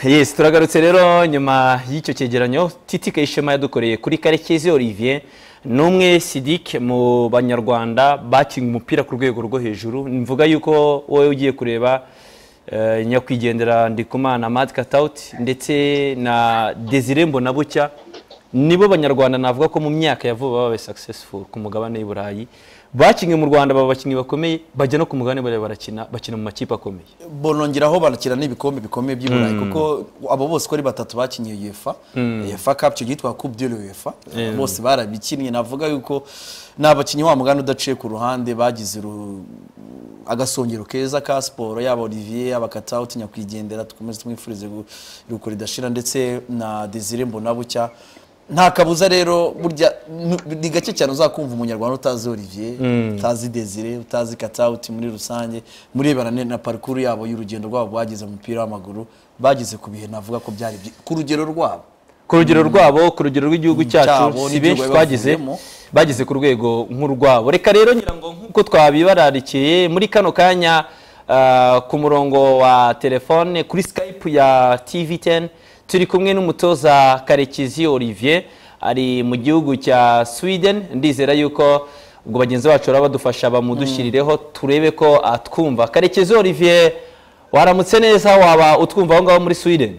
yes turagarutse rero nyuma y'icyo cyegeranyo titi kayishema yadukoreye kuri karekezi olivier ni umwe sidike mu banyarwanda bakinga umupira ku rwego rwo hejuru mvuga yuko wowe ugiye kureba eh, nyakwigendera ndikumana mad katawuti ndetse na desire mbonabucya nibo banyarwanda navuga ko mu myaka ya vuba babaye successful ku mugabane w'i burayi bakinnye mu rwanda baba abakinnyi bakomeye bajya no ku mugabane bariya barakina bakina mu makipe akomeye bonongeraho barakina n'ibikombe bikomeye by'i burayi kuko abo bose uko ari batatu bakinnye UEFA UEFA Cup icyo gihe twa Coupe de l'UEFA bose barabikinnye navuga yuko ni abakinnyi wa mugani udaciye ku ruhande bagize uru- agasongero keza ka siporo yaba olivier yaba katawuti nyakwigendera dukomeze tumwifurize gu- iruhuko ridashira ndetse na desire mbonabucya nta kabuza rero burya nu- ni gake cyane uzakumva umunyarwanda utazi olivier utazi desire utazi katawuti muri rusange murebana ne- na parikuru yabo y'urugendo rwabo bagize mu mupira w'amaguru bagize ku bihe navuga ko byari byi- ku rugero rwabo ku rugero rwabo ku rugero rw'igihugu cyacu Cyabo, si n'igihugu benshi bari twagize bavuyemo. bageze ku rwego nk'urwabo reka rero ngira ngo nk'uko twabibararikiye muri kano kanya ah, ku murongo wa telefone kuri skype ya tv10 turi kumwe n'umutoza karekezi olivier ari mu gihugu cya sweden ndizera yuko ubwo bagenzi bacu baba badufasha bamudushyirireho turebe ko atwumva karekezi olivier waramutse neza waba utwumva aho ngaho muri sweden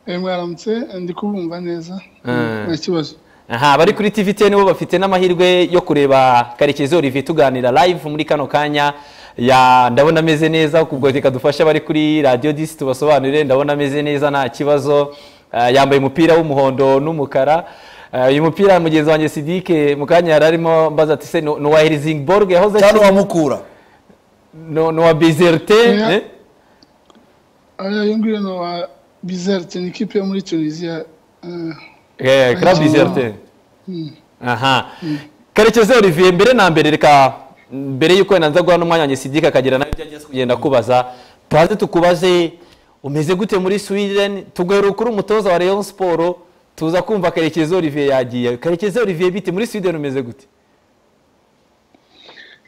Eh, mwaramutse ndi kubumva neza Mm. nta kibazo aha bari kuri TVT nibo bafite n'amahirwe yo kureba Karekezi Olivier tuganira live muri kano kanya ya ndabona ameze neza kubwo reka dufashe abari kuri radio disi tubasobanurire ndabona ameze neza nta kibazo Ah, yambaye umupira w'umuhondo n'umukara Ah, uyu mupira mugenzi wanjye Sidike mu kanya yari arimo mbaza ati se no wa Helsingborg yahoze cyane akina uwamukura no wa Bizerte Yeah. eh? ariya yo ngiyo ni wa bizerte ni ikipe yo muri tunisiya eh, Eh, Club Ah. Bizerte aha karekezi olivier mbere na mbere reka mbere y'uko nanza guha n'umwanya wanjye sidika akagira nawe ibyo agiye kugenda akubaza tubanze tukubaze umeze gute muri sweden tuguhera kuri umutoza wa rayon siporo tuza kumva karekezi olivier yagiye karekezi olivier bite muri sweden umeze gute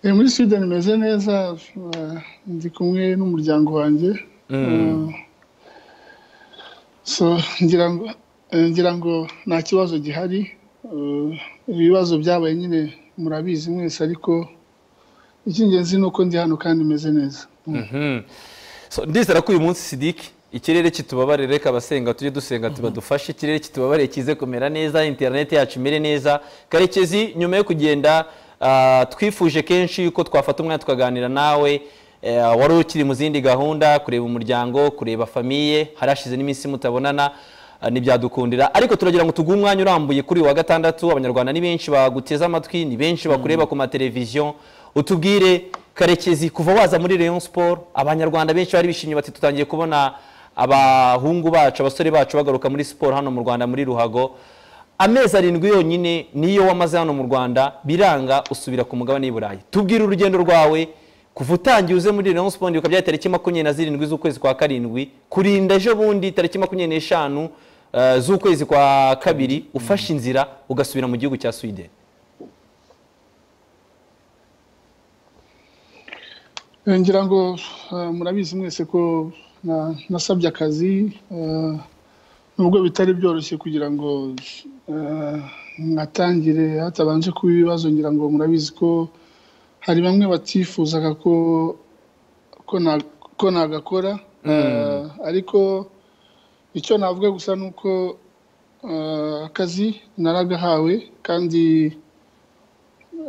eh, muri sweden imeze neza eh, ndi kumwe n'umuryango wanjye Eh, so ngira ngo eh, ngira ngo nta kibazo gihari Eh, ibibazo byabaye nyine murabizi mwese ariko icy'ingenzi ni uko ndi hano kandi meze neza So, ndizera ko uyu munsi sidiki ikirere kitubabarire reka abasenga tujye dusenga tubadufashe ikirere kitubabariye kize kumera neza interineti yacu imere neza karekezi nyuma yo kugenda ah, twifuje kenshi yuko twafata umwanya tukaganira nawe eh, wari ukiri mu zindi gahunda kureba umuryango kureba famiye harashize n'iminsi mutabonana Ah, ntibyadukundira ariko turagira ngo tuguhe umwanya urambuye kuri uyu wa gatandatu abanyarwanda ni benshi baguteze amatwi ni benshi bakureba ku mateleviziyo utubwire karekezi kuva waza muri rayon sport abanyarwanda benshi bari bishimye bati tutangiye kubona abahungu bacu abasore bacu bagaruka muri siporo hano mu rwanda muri ruhago amezi arindwi yonyine niyo wamaze hano mu rwanda biranga usubira ku mugabane w'i burayi tubwire urugendo rwawe kuva utangiye uze muri Rayon Sports ukaba byari tariki makumyabiri na zirindwi z'ukwezi kwa karindwi kurinda ejo bundi tariki makumyabiri n'eshanu eh, z'ukwezi kwa kabiri ufashe inzira ugasubira mu gihugu cya Sweden Eh, ngira ngo eh, murabizi mwese ko na- nasabye akazi eh, nubwo bitari byoroshye kugira ngo eh, nkatangire hatabanje kuba ibibazo ngira ngo murabizi ko hari bamwe batifuzaga ko ko na- ko nagakora eh, ariko icyo navuga gusa ni uko eh, akazi naragahawe kandi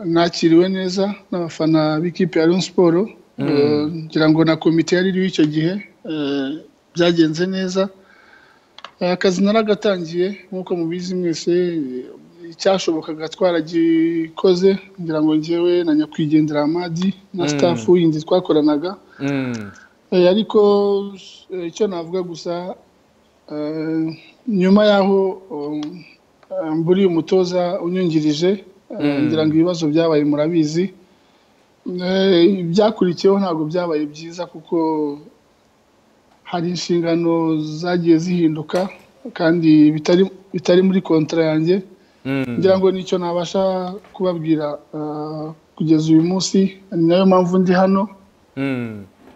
nakiriwe neza n'abafana b'ikipe ya Rayon Sports Eh, ngira ngo na komite yari iriho icyo gihe eh, byagenze neza Eh, akazi naragatangiye nk'uko mubizi mwese eh, icyashobokaga twaragikoze ngira ngo njyewe na nyakwigendera amadi na staff yindi twakoranaga Eh, ariko eh, icyo navuga gusa eh, nyuma y'aho um, eh, mburi umutoza unyungirije eh, ngira ngo ibibazo byabaye murabizi Eh, ibyakurikiyeho ntabwo byabaye byiza kuko hari inshingano zagiye zihinduka kandi bitari bitari muri kontara yanjye ngira ngo nicyo nabasha kubabwira eh, kugeza uyu munsi ni nayo mpamvu ndi hano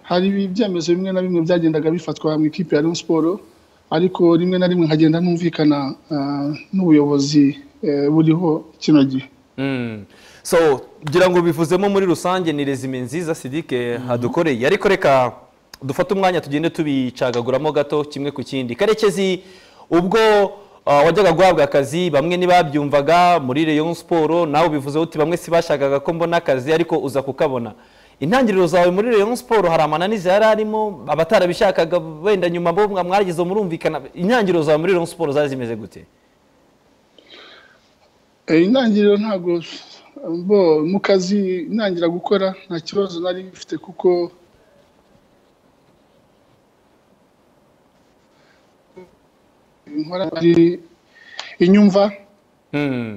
hari ibyemezo bimwe na bimwe byagendaga bifatwa mu ikipe ya Rayon Sports ariko rimwe na rimwe nkagenda ntumvikana ah, n'ubuyobozi eh, buriho kino gihe Mm. so ngira ngo bivuzemo muri rusange ni rezime nziza sidike hadukoreye ariko reka dufate umwanya tugende tubicagaguramo gato kimwe ku kindi karekezi ubwo ah, wajyaga guhabwa akazi bamwe ntibabyumvaga muri Rayon Sport nawe ubivuze uti bamwe si bashakaga ko mbona akazi ariko uza kukabona intangiriro zawe muri Rayon Sport hari amananiza yari arimo abatarabishakaga wenda nyuma bo mwa- mwagize murumvikana intangiriro zawe muri Rayon Sport zari zimeze gute Eh, intangiriro ntabwo bo mu kazi ntangira gukora nta kibazo nari mfite kuko nkora ari inyumva Mm.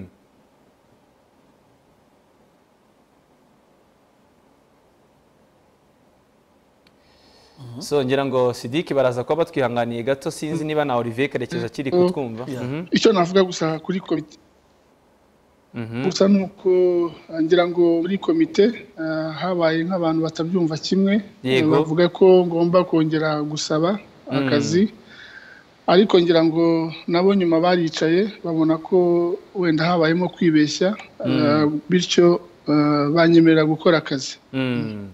So ngira ngo Sidiki baraza kuba batwihanganiye gato sinzi niba na Olivier Karekezi akiri kutwumva. Yeah. Mhm. icyo navuga gusa kuri komite Mhm. gusa ni uko eh, ngira ngo muri komite eh, habaye nk'abantu batabyumva kimwe eh, Yego. bavuga ko ngomba kongera gusaba akazi ariko ngira ngo nabo nyuma baricaye babona ko wenda habayemo kwibeshya eh, bityo eh, banyemerera gukora akazi Mm.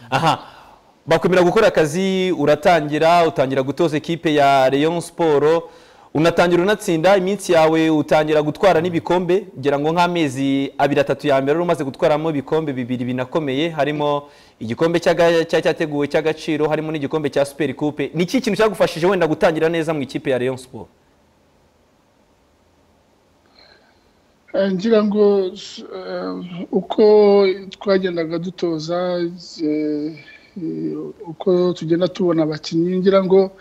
Aha. Bakwemera gukora akazi uratangira utangira gutoza ekipe ya Rayon Sport unatangira unatsinda iminsi yawe utangira gutwara n'ibikombe ngira ngo nk'amezi abiri atatu ya mbere wari umaze gutwaramo ibikombe bibiri binakomeye harimo igikombe cy'aga- cya- cyateguwe cy'agaciro harimo n'igikombe cya Super Coupe ni iki kintu cyagufashije wenda gutangira neza mu ikipe ya Rayon Sport Eh, ngira ngo eh, uko twagendaga dutoza eh, eh, uko tugenda tubona abakinnyi ngira ngo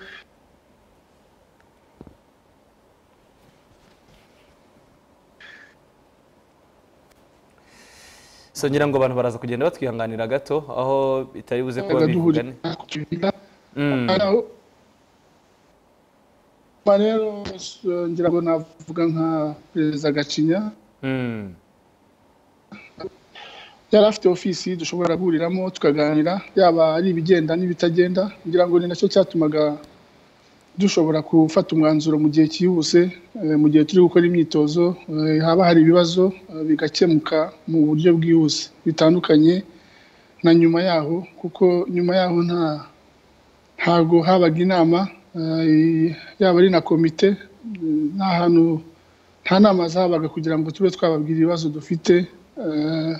so ngira ngo abantu baraza kugenda batwihanganira gato aho bitari buze kuba bivugane duhurira ku kibuga Mm. Aho- Ba rero eh, ngira ngo navuga nka perezida gacinya Mm. yari afite ofisi dushobora guhuriramo tukaganira yaba ari ibigenda n'ibitagenda ngira ngo ni nacyo cyatumaga dushobora gufata umwanzuro mu gihe cyihuse eh, mu gihe turi gukora imyitozo eh, haba hari ibibazo eh, bigakemuka mu buryo bwihuse bitandukanye na nyuma yaho kuko nyuma yaho nta ntabwo habaga inama eh, yaba ari na komite eh, nta hantu nta nama zabaga kugira ngo tube twababwira ibibazo dufite eh,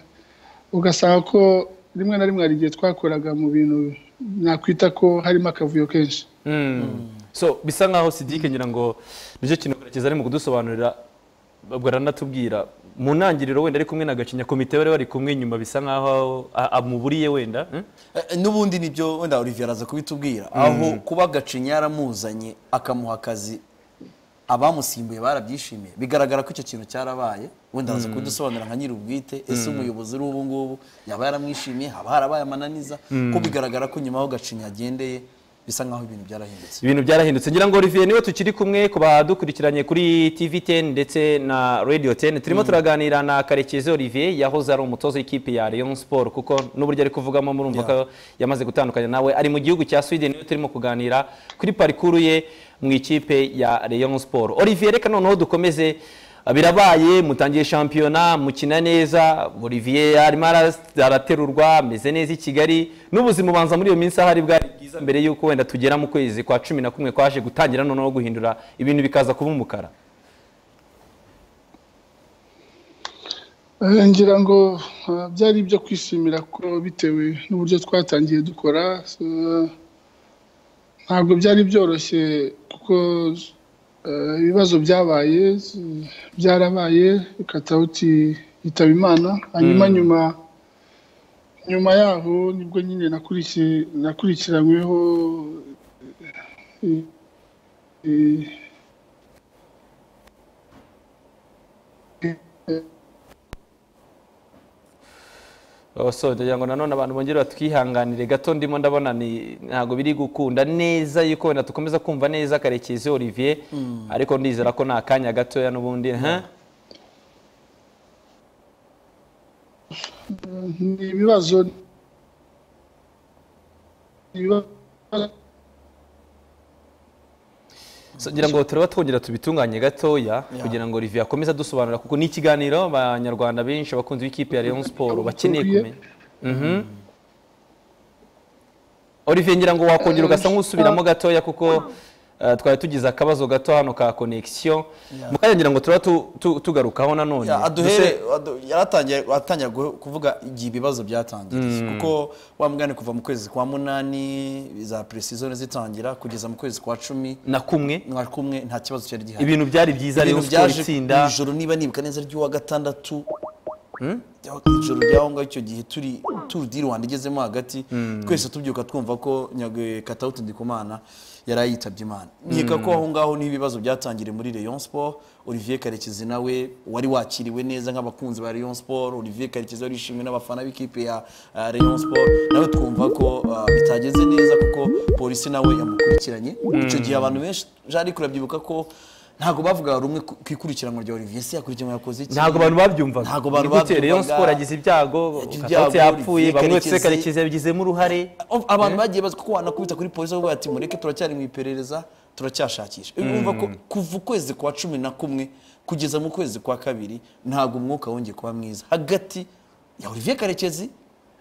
ugasanga ko rimwe na rimwe hari igihe twakoraga mu bintu nakwita ko harimo akavuyo kenshi Mm. so bisa nkaho sidike ngira ngo nicyo kintu karekezi ari mu kudusobanurira ubwo aranatubwira mu ntangiriro wenda ari kumwe na gacinya komite bari bari kumwe nyuma bisa nkaho a- amuburiye wenda eh? Eh, n'ubundi nibyo wenda olivier araza kubitubwira aho kuba gacinya yaramuzanye akamuha akazi abamusimbuye barabyishimiye bigaragara ko icyo kintu cyarabaye wenda araza kubidusobanurira nka nyir'ubwite ese umuyobozi uri ubu ngubu yaba yaramwishimiye haba harabaye amananiza ko bigaragara ko nyuma aho gacinya agendeye bisa nkaho ibintu byarahindutse ibintu byarahindutse ngira ngo Olivier niwe tukiri kumwe ku badukurikiranye kuri TV 10 ndetse na Radio 10 turimo turaganira na Karekezi Olivier yahoze ari umutoza w'ikipe ya Rayon Sport kuko n'uburyo ari kuvugamo murumva ko yamaze gutandukanya nawe ari mu gihugu cya Sweden niwe turimo kuganira kuri parikuru ye mu ikipe ya Rayon Sport Olivier reka noneho dukomeze birabaye mutangiye shampiyona mukina neza Olivier arimo ara- araterurwa ameze neza i Kigali n'ubuzima ubanza muri iyo minsi ahari bwari bwiza mbere y'uko wenda tugera mu kwezi kwa cumi na kumwe kwaje gutangira noneho guhindura ibintu bikaza kuba umukara Eh, ngira ngo eh, byari ibyo kwishimira ko bitewe n'uburyo twatangiye dukora eh, ntabwo byari byoroshye kuko eh, ibibazo byabaye eh, byarabaye katawuti yitaba imana hanyuma nyuma nyuma yaho nibwo nyine nakurikiye- nakurikiranyweho eh, eh, Oh, so ngira ngo nanone abantu bongere batwihanganire gato ndimo ndabona ni ntabwo biri gukunda neza yuko wenda dukomeza kumva neza karekezi Olivier ariko ndizera ko nta kanya gatoya n'ubundi huh? ni ibibazo ibibazo So, ngira ngo turaba twongera tubitunganye gatoya kugira ngo Olivier akomeze adusobanurira kuko ni ikiganiro abanyarwanda benshi abakunzi b'ikipe ya Rayon Sport bakeneye kumenya Mhm. Olivier ngira ngo wakongera ugasa nk'usubiramo gatoya kuko eh, twari tugize akabazo gato hano ka connection mukanya ngira ngo turaba tu- tu- tugarukaho nanone Ya, aduhere adu- yaratangiye atangira gu- kuvuga igihe ibibazo byatangiriye kuko wa mugani kuva mu kwezi kwa munani za pre-season zitangira kugeza mu kwezi kwa cumi na kumwe mwa kumwe nta kibazo cyari gihari ibintu byari byiza Rayon ibintu Sport byaje itsinda ijoro niba nibuka neza ry'uwa gatandatu rya- ijoro ry'aho ngaho icyo gihe turi turu di rwanda igezemo hagati twese tubyuka twumva ko nyagwe katawuti ndikumana yari yitabye imana nkeka ko aho ngaho niho ibibazo byatangiriye muri rayon sport olivier karekezi nawe wari wakiriwe neza nk'abakunzi ba rayon sport olivier karekezi wari yishimiwe n'abafana b'ikipe ya ah, rayon sport nawe twumva ko ah, bitageze neza kuko polisi nawe yamukurikiranye icyo gihe abantu benshi jari kurabyibuka ko ntabwo bavugaga rumwe ku ku ikurikiranwa rya olivier se yakurikiranwe yakoze iki ntabwo abantu babyumvaga Ntago abantu Ni gute Rayon babyumvaga. Sport yagize ibyago Yagize Katauti ibyago, yapfuye Olivier bamwe tse Karekezi. Karekezi yabigizemo uruhare Of- abantu bagiye bazi kuko wanakubita kuri polisi bavuga ati mureke turacyari mu iperereza turacyashakisha urumva ko kuva ukwezi kwa cumi na kumwe kugeza mu kwezi kwa kabiri ntabwo umwuka wongeye kuba mwiza hagati ya olivier karekezi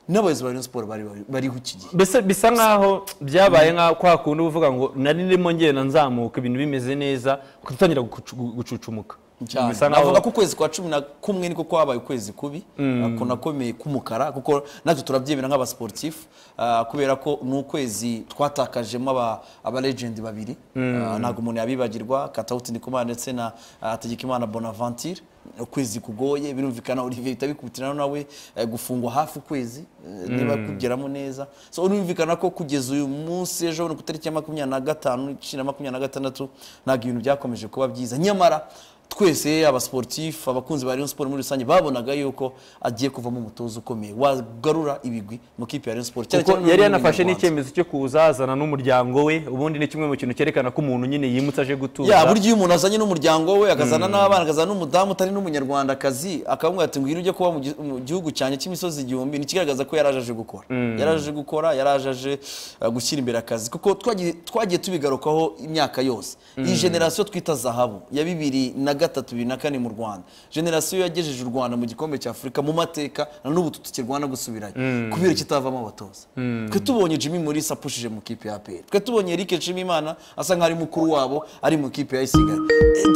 n'abayobozi ba rayon siporo bari bariho iki gihe mbese bisa nkaho byabaye nka kwa kundi uba uvuga ngo nari ndimo ngenda nzamuka ibintu bimeze neza ugatangira gucu- gucucumuka cyane Bisa navuga nkaho ko ukwezi kwa cumi na kumwe niko kwabaye ukwezi kubi kunakomeye k'umukara kuko natwe turabyemera nk'abasiporutifu ah, kubera ko ni ukwezi twatakajemo aba- abalegendi babiri Ah, ntabwo umuntu yabibagirwa katawuti ndikumana ndetse na ah, tegekimana bonaventure ukwezi kugoye birumvikana olivier bihita bikubitirana nawe eh, gufungwa hafi ukwezi eh, niba kugeramo neza so birumvikana ko kugeza uyu munsi ejo bundi ku itariki ya makumyabiri na gatanu icyenda na makumyabiri na gatandatu ntabwo ibintu byakomeje kuba byiza nyamara twese abasportif abakunzi ba Rayon Sport muri rusange babonaga yuko agiye kuvamo umutoza ukomeye wagarura ibigwi mu kipe ya Rayon Sport cyane kuko cyane yari mu yanafashe Rwanda. n'icyemezo cyo kuza azana n'umuryango we ubundi ni kimwe mu kintu cyerekana ko umuntu nyine yimutse aje gutuza ya burya iyo umuntu azanye n'umuryango we akazana n'abana akazana n'umudamu utari n'umunyarwandakazi akamubwira ati ngwino ujye kuba mu gi- mu gihugu cyanjye cy'imisozi igihumbi ni ikigaragaza ko yari aje gukora yari aje gukora yari aje uh, gushyira imbere akazi kuko twagiye- twagiye tubigarukaho imyaka yose iyi generasiyo twita zahabu ya bibiri na gatatu bibiri na kane mu rwanda generasiyo yagejeje u rwanda mu gikombe cya afurika mu mateka na n'ubu tukirwana gusubirayo kubera kitavamo abatoza twe tubonye jimmy morris apushije mu kipe ya apr twe tubonye eric nshimimana asa nk'aho ari mukuru wabo ari mu kipe ya isigari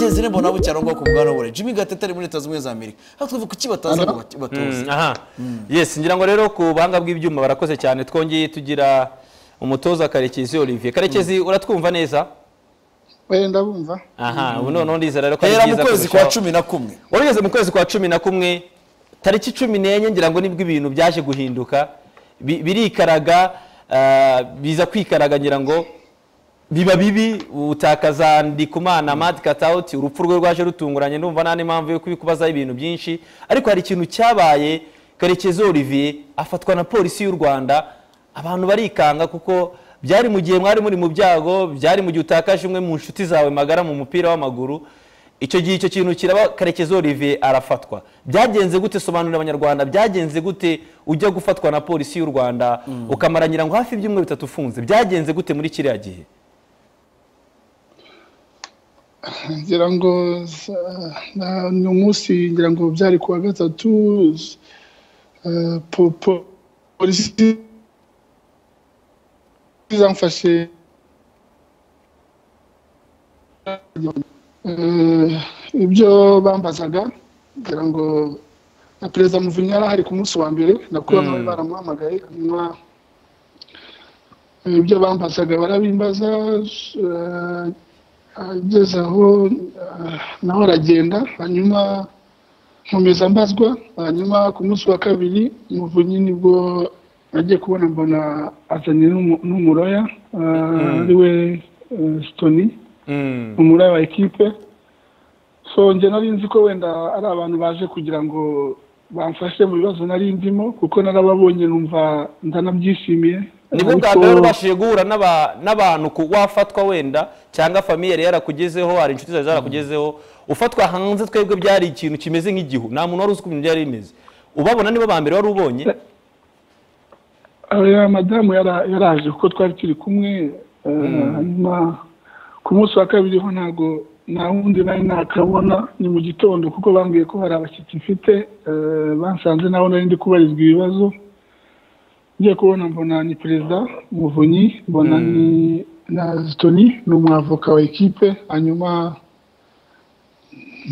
desire mbonabo cyangwa ku bwana we jimmy gatete ari muri leta zunze ubumwe za amerika aho twivuga kuki bataza ngo bat- batoze Mm, aha yes ngira ngo rero ku buhanga bw'ibyuma barakoze cyane twongeye tugira umutoza karekezi olivier karekezi uratwumva neza wenda bumva aha ubu noneho ndizera rero ko ari hera mu byiza kwezi kwa kurushaho. cumi na kumwe wari ugeze mu kwezi kwa cumi na kumwe tariki cumi n'enye ngira ngo nibwo ibintu byaje guhinduka Bi- birikaraga ah, biza kwikaraga ngira ngo biba bibi utakaza ndikumana mad katauti urupfu rwe rwaje rutunguranye ndumva nta n'impamvu yo kubikubazaho ibintu byinshi ariko hari ikintu cyabaye karekezi olivier afatwa na polisi y'u rwanda abantu barikanga kuko byari mu gihe mwari muri mu byago byari mu gihe utakaje umwe mu nshuti zawe magara mu mupira w'amaguru icyo gihe icyo kintu kiraba karekezi olivier arafatwa byagenze gute sobanurira abanyarwanda byagenze gute ujya gufatwa na polisi y'u rwanda ukamaranira ngo hafi ibyumweru bitatu ufunze byagenze gute muri kiriya gihe ngira ngo za- na- ni umunsi ngira ngo byari kuwa gatatu z- eh, po- po- polisi zamfashe Eh, ibyo bambazaga ngira ngo na perezida muvinyi yari ahari ku munsi wa mbere nakuba nawe baramuhamagaye hanyuma ibyo bambazaga barabimbaza eh, ageze aho ah, naho aragenda hanyuma nkomeza mbazwa hanyuma ku munsi wa kabiri muvunyi nibwo agiye kubona mbona azanye n'umu- n'umuroya ah, ari we eh, sitoni umuraya wa ekipe so njye nari nzi ko wenda ari abantu baje kugira ngo bamfashe mu bibazo nari ndimo kuko narababonye numva ndanabyishimiye nibwo bwa Ariko- mbere wari ubashije guhura n'aba- n'abantu ku- wafatwa wenda cyangwa famiye yari yarakugezeho hari inshuti zawe zarakugezeho ufatwa hanze twebwe byari ikintu kimeze nk'igihu nta muntu wari uzi uko ibintu byari bimeze ubabona nibo ba mbere wari ubonye madamu yaraje kuko twari turi kumwe hanyuma ku munsi wa kabiri ho ntabwo nta wundi nari nakabona ni mu gitondo kuko bambwiye ko hari abashyitsi mfite basanze naho nari ndi kubarizwa ibibazo ngiye kubona mbona ni perezida umuvunyi mbona ni na zitoni ni umwavoka wa ekipe hanyuma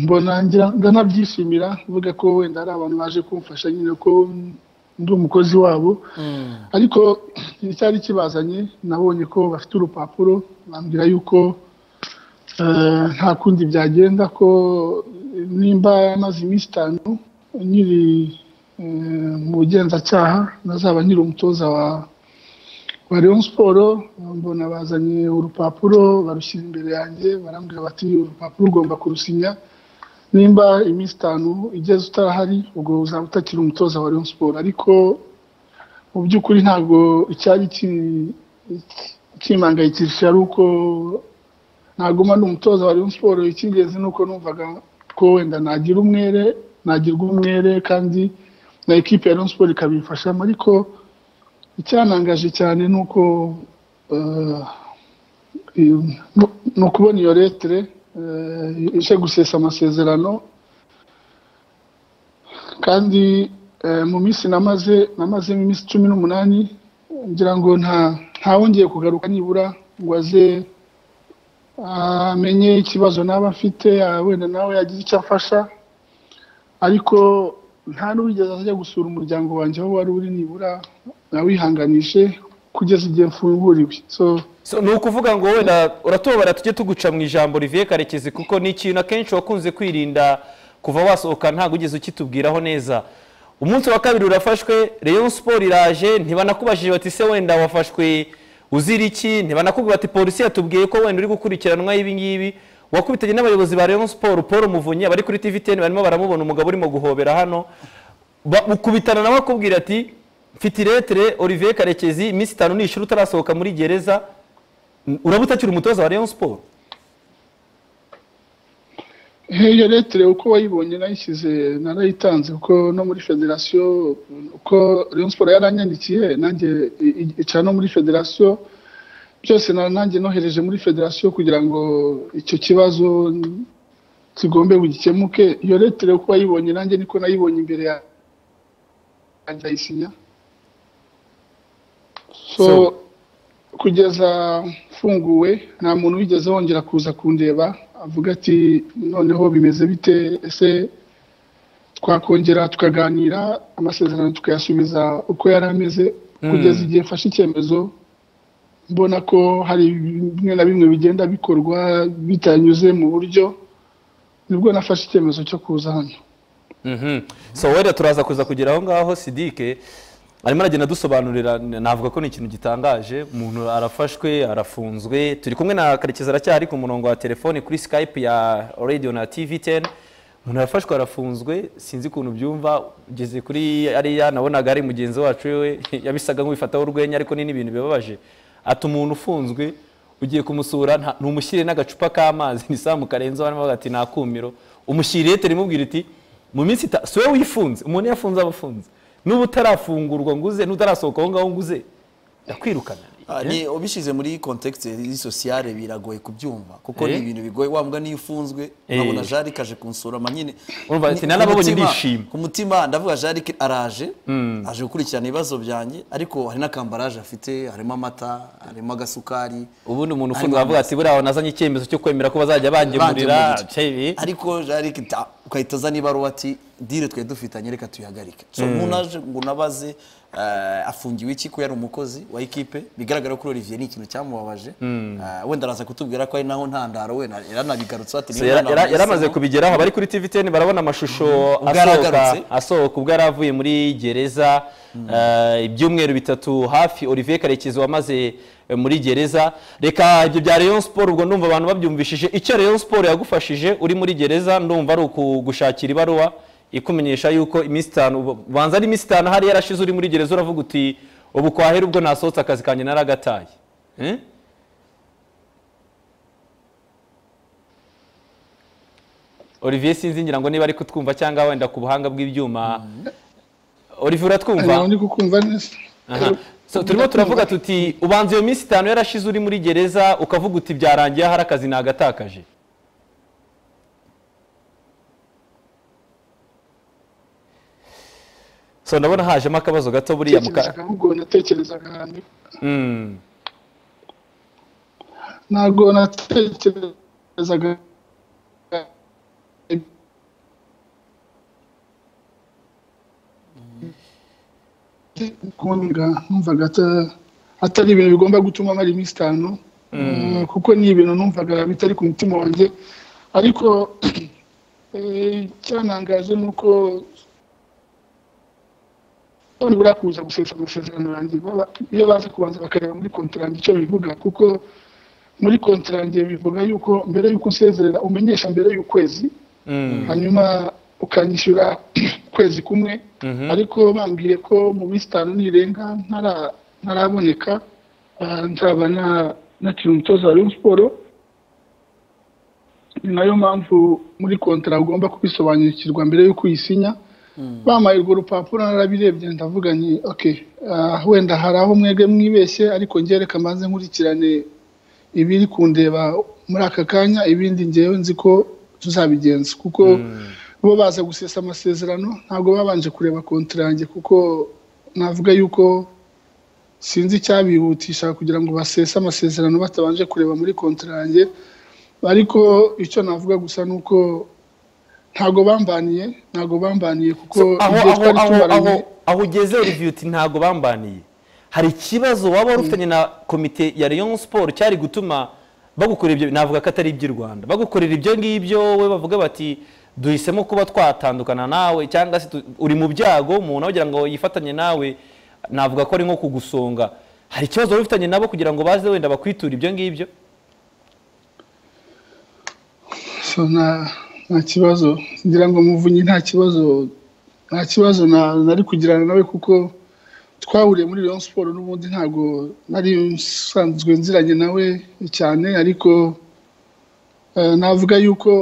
mbona ndanabyishimira mvuga ko wenda ari abantu baje kumfasha nyine ko ndi umukozi wabo ariko icyari kibazanye nabonye ko bafite urupapuro bambwira yuko nta kundi byagenda ko nimba amaze iminsi itanu nyiri mu bugenzacyaha nazaba nyiri umutoza wa wa leon siporo mbona bazanye urupapuro barushyira imbere yanjye barambwira bati urupapuro ugomba kurusinya nimba iminsi itanu igeze utarahari ubwo uzaba utakiri umutoza wa leon siporo ariko mu by'ukuri ntabwo icyari kimangayikishije ari uko ntaguma ni umutoza wa leon siporo icy'ingenzi ni uko numvaga ko wenda nagira umwere nagirwa umwere kandi na ekipe ya leon siporo ikabifashamo ariko icyanangaje cyane ni uko ni ukubona iyo letire ije gusesa amasezerano kandi mu minsi namaze namazemo iminsi cumi n'umunani ngira ngo ntawongeye kugaruka nibura ngo aze amenye ikibazo naba afite wenda nawe yagize icyo afasha ariko nta n'uwigeze ajya gusura umuryango wanjye aho wari uri nibura nawihanganishe kugeza igihe mfunguriwe so ni ukuvuga ngo wenda uratobora tujye tuguca mu ijambo rivuye karekezi kuko ni ikintu akenshi wakunze kwirinda kuva wasohoka ntabwo ugeze ukitubwiraho neza umunsi wa kabiri urafashwe Rayon siporo iraje ntibanakubajije bati se wenda wafashwe uzira iki ntibanakubwira bati polisi yatubwiye ko wenda uri gukurikiranwa ibingibi wakubitanye n'abayobozi ba Rayon siporo paul muvunyi abari kuri tvtn barimo baramubona umugabo urimo guhobera hano ukubitana nawe akubwira ati mfite iretire olivier karekezi iminsi itanu nishuri utarasohoka muri gereza uraba utakiri umutoza wa Rayon siporo iyo retire uko wayibonye nayishyize narayitanze kuko no muri federasiyo uko Rayon siporo yaranyandikiye nanjye icara no muri federasiyo byose nanjye nohereje muri federasiyo kugira ngo icyo kibazo kigombe gikemuke iyo retire uko wayibonye nanjye niko nayibonye imbere yanjye ayisinya so kugeza mfunguwe nta muntu wigeze wongera kuza kundeba avuga ati noneho bimeze bite ese twakongera tukaganira amasezerano tukayasubiza uko yari ameze kugeza igihe mfashe icyemezo mbona ko hari bimwe na bimwe bigenda bikorwa bitanyuze mu buryo nibwo nafashe icyemezo cyo kuza hano so wenda turaza kuza kugera aho ngaho sidike arimo aragenda adusobanurira navuga ko ni ikintu gitangaje umuntu arafashwe arafunzwe turi kumwe na karekezi aracyari ku murongo wa telefoni kuri skype ya radio na tv 10 umuntu arafashwe arafunzwe sinzi ukuntu byumva ugeze kuri ariya nabonaga ari mugenzi wacu we yabisaga nk'ubifataho urwenya ariko ni n'ibintu bibabaje ati umuntu ufunzwe ugiye kumusura ntumushyire n'agacupa k'amazi ni saa mukarenzaho hano ati nakumiro umushyiriye terimubwira iti mu minsi itanu si wowe wifunze umuntu yafunze aba afunze n'ubu utarafungurwa nguze n'utarasohoka aho ngaho nguze ndakwirukana ubishyize muri kontekisi y'isosiyare biragoye kubyumva kuko ni ibintu bigoye wambwa niyo ufunzwe nkabona jarike aje kunsurama nyine ku mutima ndavuga jarike araje aje gukurikirana ibibazo byanjye ariko hari n'akambaraje afite harimo amata harimo agasukari ubundi umuntu ufunzwe avuga ati buriya nazanye icyemezo cyo kwemera ko bazajya bangemurira ariko jarike ugahita uzana ibaruwa ati dire twari dufitanye reka tuyihagarike umuntu aje ngo unabaze afungiwe iki ko yari umukozi wa ekipe bigaragara ko Olivier ni ikintu cyamubabaje wenda araza kutubwira ko ari naho ntandaro wenda yaranabigarutse yaramaze kubigeraho abari kuri tv ten barabona amashusho asohoka ubwo yari avuye muri gereza ibyumweru bitatu hafi Olivier karekezi wamaze muri gereza reka ibyo bya Rayon siporo ubwo ndumva abantu babyumvishije icyo Rayon siporo yagufashije uri muri gereza ndumva ari ukugushakira ibaruwa ikumenyesha yuko iminsi itanu ubanza ari iminsi itanu hari yarashize uri muri gereza uravuga uti ubu kwahera ubwo nasohotse akazi kanjye naragataye Olivier sinzi ngira ngo niba ari kutwumva cyangwa wenda ku buhanga bw'ibyuma Olivier uratwumva ndi kukumva neza So, turimo turavuga tuti ubanza iyo minsi itanu yarashize uri muri gereza ukavuga uti byarangiye hari akazi nagatakaje so ndabona hajemo akabazo gato buriya mu ka natekerezaga ahubwo natekerezaga ahantu ntabwo natekerezaga kunga numvaga ata- atari ibintu bigomba gutuma amara iminsi itanu Eh, kuko ni ibintu numvaga bitari ku mutima wanjye ariko eh, icyantangaje ni uko nibura kuza gusesa amasezerano yanjye baba- iyo baza kubanza bakareba muri kontra icyo bivuga kuko muri kontra bivuga yuko mbere yuko usezerera umenyesha mbere y'ukwezi hanyuma ukanyishyura ukwezi kumwe ariko bambwiye ko mu minsi itanu nirenga ntara- ntaraboneka ah, nzaba na- nakiri umutoza wa Rayon siporo ni nayo mpamvu muri kontara ugomba kubisobanukirwa mbere y'uko uyisinya bampaye urwo rupapuro narabirebye ndavuga nti ok ah, wenda hari aho mwebwe mwibeshye ariko njye reka mbanze nkurikirane ibiri kundeba muri aka kanya ibindi ngewe nzi ko tuzabigenza kuko bo baza gusesa amasezerano ntabwo babanje kureba kontara yanjye kuko navuga yuko sinzi icyabihutisha kugira ngo basese amasezerano batabanje kureba muri kontara yanjye ariko icyo navuga gusa ni uko ntabwo bambaniye ntabwo bambaniye kuko So, aho igihe aho twari aho tumaranye aho aho ugeze Olivier uti ntabwo bambaniye hari ikibazo waba warufitanye na komite ya Rayon Sport cyari gutuma bagukora ibyo navuga ko atari iby'u Rwanda bagukorera ibyo ngibyo we bavuga bati duhisemo kuba twatandukana nawe cyangwa se tu- uri mu byago umuntu agira ngo yifatanye nawe navuga ko ari nko kugusonga hari ikibazo wari ufitanye nabo kugira ngo baze wenda bakwiture ibyo ngibyo So, nta nta kibazo ngira ngo muvunyi nta kibazo nta kibazo na- nari kugirana nawe kuko twahuriye muri Rayon Sport n'ubundi ntabwo nari nsanzwe nziranye nawe cyane ariko eh, navuga yuko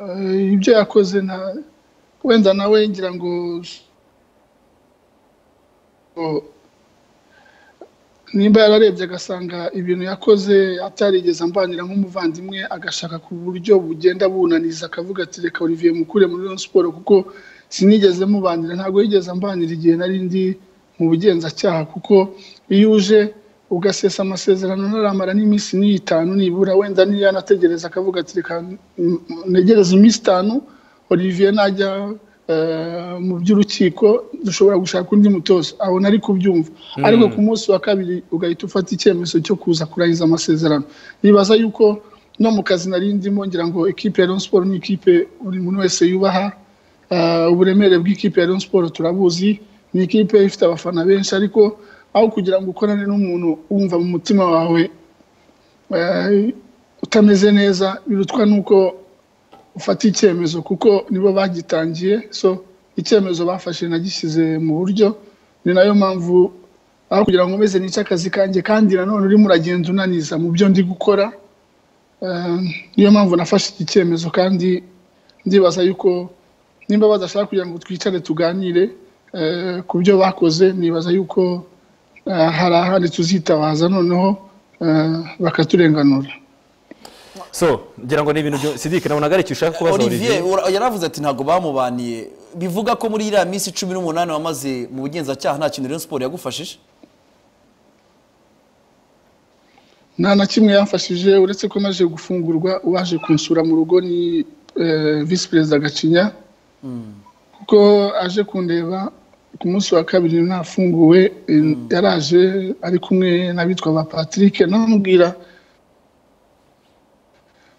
eh, ibyo yakoze nta- wenda nawe ngira ngo o- nimba yararebye agasanga ibintu yakoze atarigeze ambanira nk'umuvandimwe agashaka ku buryo bugenda bunaniza akavuga ati reka olivier mukure muri Rayon siporo kuko sinigeze mubanira ntabwo yigeze ambanira igihe nari ndi mu bugenzacyaha kuko iyo uje ugasesa amasezerano ntaramara n'iminsi n'itanu nibura wenda niyo yanategereza akavuga ati reka mm, negereze iminsi itanu olivier najya eh, mu by'urukiko dushobora gushaka undi mutoza aho nari kubyumva ariko ku munsi wa kabiri ugahita ufata icyemezo cyo kuza kurangiza amasezerano nibaza yuko no mu kazi nari ndimo ngira ngo ikipe ya Rayon Sport ni ikipe buri muntu wese yubaha Eh, uburemere bw'ikipe ya Rayon Sport turabuzi ni ikipe ifite abafana benshi ariko aho kugira ngo ukorane n'umuntu wumva mu mutima wawe eh, utameze neza birutwa n'uko ufata icyemezo kuko nibo bagitangiye so icyemezo bafashe nagishyize mu buryo ni nayo mpamvu aho kugira ngo meze n'icyo akazi kanjye kandi nanone urimo uragenda unaniza mu byo ndi gukora Eh, niyo mpamvu nafashe iki cyemezo kandi ndibaza yuko nimba badashaka kugira ngo twicare tuganire eh, ku byo bakoze nibaza yuko eh, hari ahandi tuzitabaza noneho eh, bakaturenganura so ngira ngo ni ibintu byo- Sidiki nabonaga ari icyo ushaka kubaza Olivier olivier ura- yaravuze ati ntabwo bamubaniye bivuga ko muri iriya minsi cumi n'umunani wamaze mu bugenzacyaha nta kintu rero siporo yagufashije nta na kimwe yamfashije uretse ko maze gufungurwa uwaje kunsura mu rugo ni eh, visi perezida gacinya kuko aje kundeba ku munsi wa kabiri nafunguwe eh, yaraje ari kumwe n'abitwa ba patrick namubwira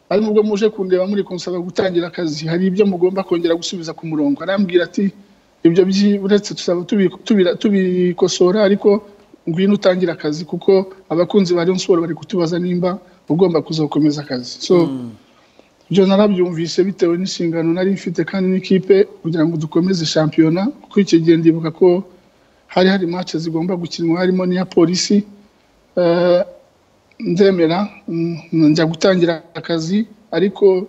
ari nubwo muje kundeba muri kunsaba gutangira akazi hari ibyo mugomba kongera gusubiza ku murongo arambwira ati ibyo byi- uretse tuzaba tubi- tubira- tubikosora ariko ngwino utangire akazi kuko abakunzi ba Rayon Sport bari kutubaza nimba ugomba kuzakomeza akazi so ibyo narabyumvise bitewe n'inshingano nari mfite kandi n'ikipe kugira ngo dukomeze shampiyona kuko icyo gihe ndibuka ko hari hari match zigomba gukinwa harimo n'iya polisi Eh, ndemera mm, njya gutangira akazi ariko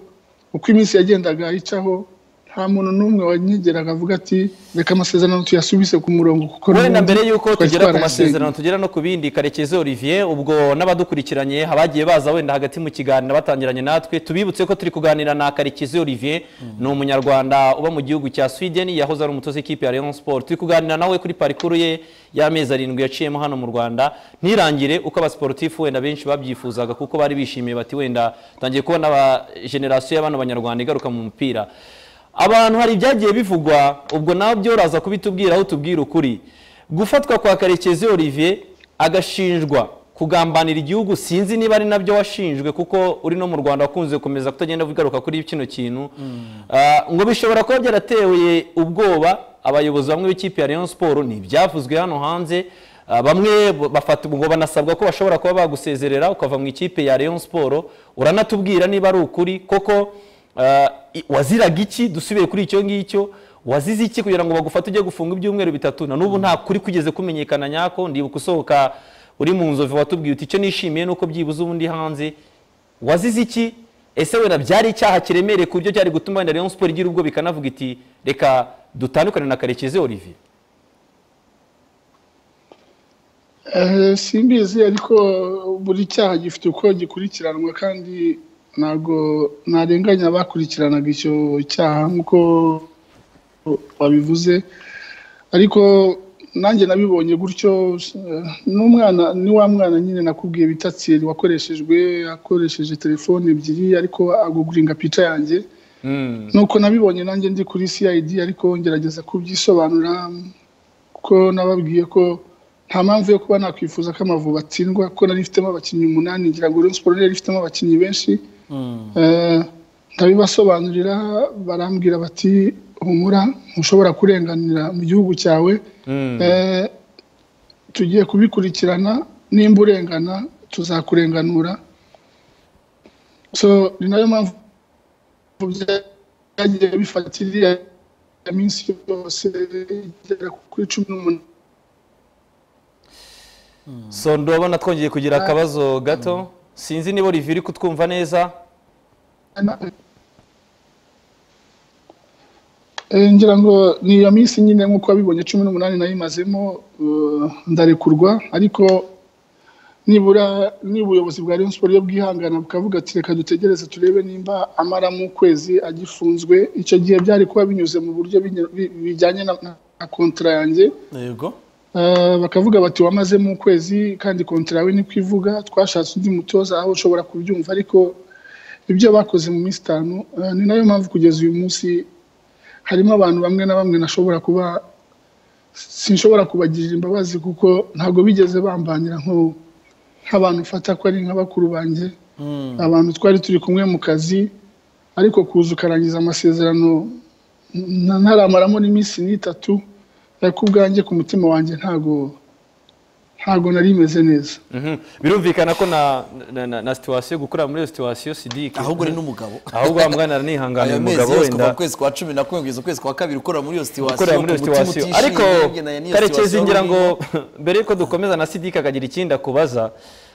uko iminsi yagendaga yicaho nta muntu n'umwe wanyegeraga avuga ati reka amasezerano tuyasubise ku murongo kuko wowe na n'ubundi mbere y'uko twari tugera ku twarayasennye." masezerano tugera no ku bindi karekezi olivier ubwo n'abadukurikiranye abagiye baza wenda hagati mu kiganiro batangiranye natwe tubibutse ko turi kuganira na karekezi olivier ni umunyarwanda uba mu gihugu cya sweden yahoze ari umutoza w'ikipe ya leon sport turi kuganira nawe kuri parikuru ye y'amezi arindwi yaciyemo hano mu rwanda ntirangire uko abasiporutifu wenda benshi babyifuzaga kuko bari bishimiye bati wenda tangiye kubona aba generasiyo y'abana banyarwanda igaruka mu mupira abantu hari ibyagiye bivugwa ubwo nawe byo uraza kubitubwira aho utubwira ukuri gufatwa kwa karekezi olivier agashinjwa kugambanira igihugu sinzi niba ari nabyo washinjwe kuko uri no mu rwanda wakunze gukomeza kutagenda ugaruka kuri kino kintu Ah, ngo bishobora kuba byaratewe ubwoba abayobozi bamwe b'ikipe ya leon sport ni ibyavuzwe hano hanze Ah, bamwe bo- bafata ngo banasabwa ko bashobora kuba bagusezerera ukava mu ikipe ya leon sport uranatubwira niba ari ukuri koko Ah, i- waziraga iki dusubiye kuri icyo ngicyo wazize iki kugira ngo bagufate ujye gufunga ibyumweru bitatu na n'ubu nta kuri kugeze kumenyekana nyako ndibuka usohoka uri mu nzovu watubwiye uti icyo nishimiye nuko byibuze ubundi hanze wazize iki ese wenda byari icyaha kiremereye ku buryo cyari gutuma wenda Rayon Sport igira ubwo bikanavuga iti reka dutandukane na Karekezi Olivier Eh, simbizi ariko buri cyaha gifite uko gikurikiranwa kandi ntabwo ntarenganya abakurikiranaga icyo cyaha nk'uko babivuze ariko nanjye nabibonye gutyo eh, n'umwana ni wa mwana nyine nakubwiye bita tsiri wakoreshejwe akoresheje telefone ebyiri ariko aguguringa pica yanjye nuko nabibonye nanjye ndi kuri cid ariko ngerageza kubyisobanura kuko nababwiye ko nta mpamvu yo kuba nakwifuza ko amavubi atsindwa kuko nari ifitemo abakinnyi umunani ngira ngo Rayon Sport yari ifitemo abakinnyi benshi Eh, ndabibasobanurira barambwira bati humura ntushobora kurenganira mu gihugu cyawe Eh, tugiye kubikurikirana nimba urengana tuzakurenganura so ni nayo mpamvu byagiye bifatira iminsi yose igera kuri cumi n'umunani so ndabona twongeye kugira akabazo gato sinzi niba Olivier uri kutwumva neza Eh, ngira ngo ni iyo minsi nyine nk'uko wabibonye cumi n'umunani nayo imazemo eh, ndarekurwa ariko nibura niba ubuyobozi bwa Rayon Sport iyo bwihangana bukavuga ati reka dutegereze turebe nimba amaramo ukwezi agifunzwe icyo gihe byari kuba binyuze mu buryo binya- bi- bijyanye na na kontara yanjye yego Eh, bakavuga bati wamazemo ukwezi kandi kontara yawe niko ivuga twashatse undi mutoza aho ushobora kubyumva ariko ibyo bakoze mu minsi itanu eh, ni nayo mpamvu kugeza uyu munsi harimo abantu bamwe na bamwe nashobora kuba sinshobora kubagirira imbabazi kuko ntabwo bigeze bambanira nk'ubu nk'abantu ufata ko ari nka bakuru banjye abantu twari turi kumwe mu kazi ariko kuza ukarangiza amasezerano na- ntaramaramo n'iminsi n'itatu ariko ubwanjye ku mutima wanjye ntago ntago nari meze neza Mhm. birumvikana ko na na- na- na situwasiyo gukorera muri iyo situwasiyo sidike ahubwo uri n'umugabo ahubwo wa mwana nihanganiye ayo umugabo mezi yose kuva wenda mu kwezi kwa cumi na kumwe kugeza ukwezi kwa kabiri ukorera muri iyo situwasiyo ukorera muri iyo ku mutima situwasiyo utishimye, ariko ugendanye n'iyo karekezi situwasiyo ngira ngo urimo. mbere yuko dukomeza na sidike akagira ikindi akubaza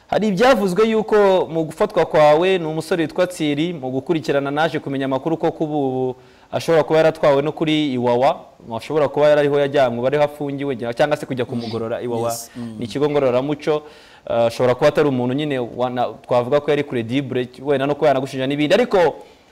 hari ibyavuzwe yuko mu gufatwa kwawe ni umusore witwa tsiri mu gukurikirana naje kumenya amakuru ko kuba ubu ashobora kuba yaratwawe no kuri iwawa ashobora kuba yarariho yajyanywe bariho afungiwe cyangwa se kujya kumugorora iwawa Yes. ni ikigo ngororamuco eh, ashobora kuba atari umuntu nyine wana- twavuga ko yari credibure wenda no kuba yanagushinja n'ibindi ariko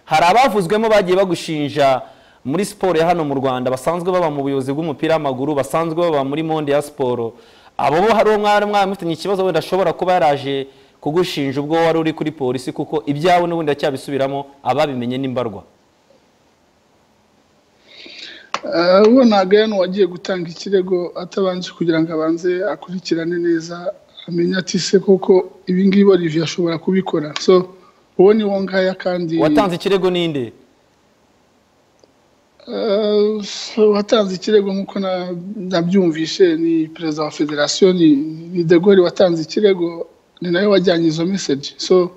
hari abavuzwemo bagiye bagushinja muri siporo ya hano mu rwanda basanzwe baba mu buyobozi bw'umupira w'amaguru basanzwe baba muri monde ya siporo abo bo hari uwo mwari mwari mufitanye ikibazo wenda ashobora kuba yaraje kugushinja ubwo wari uri kuri polisi kuko ibyawe n'ubundi aracyabisubiramo ababimenye n'imbarwa Eh, uwo ntagayano wagiye gutanga ikirego atabanje kugira ngo abanze akurikirane neza amenye ati se koko ibi ngibi Olivier ashobora kubikora so uwo ni wo ngaya kandi watanze ikirego ninde Eh, so, watanze ikirego nk'uko na- nabyumvishe ni perezida wa federasiyo ni ni de Gaulle watanze ikirego ni nawe wajyanye izo meseji so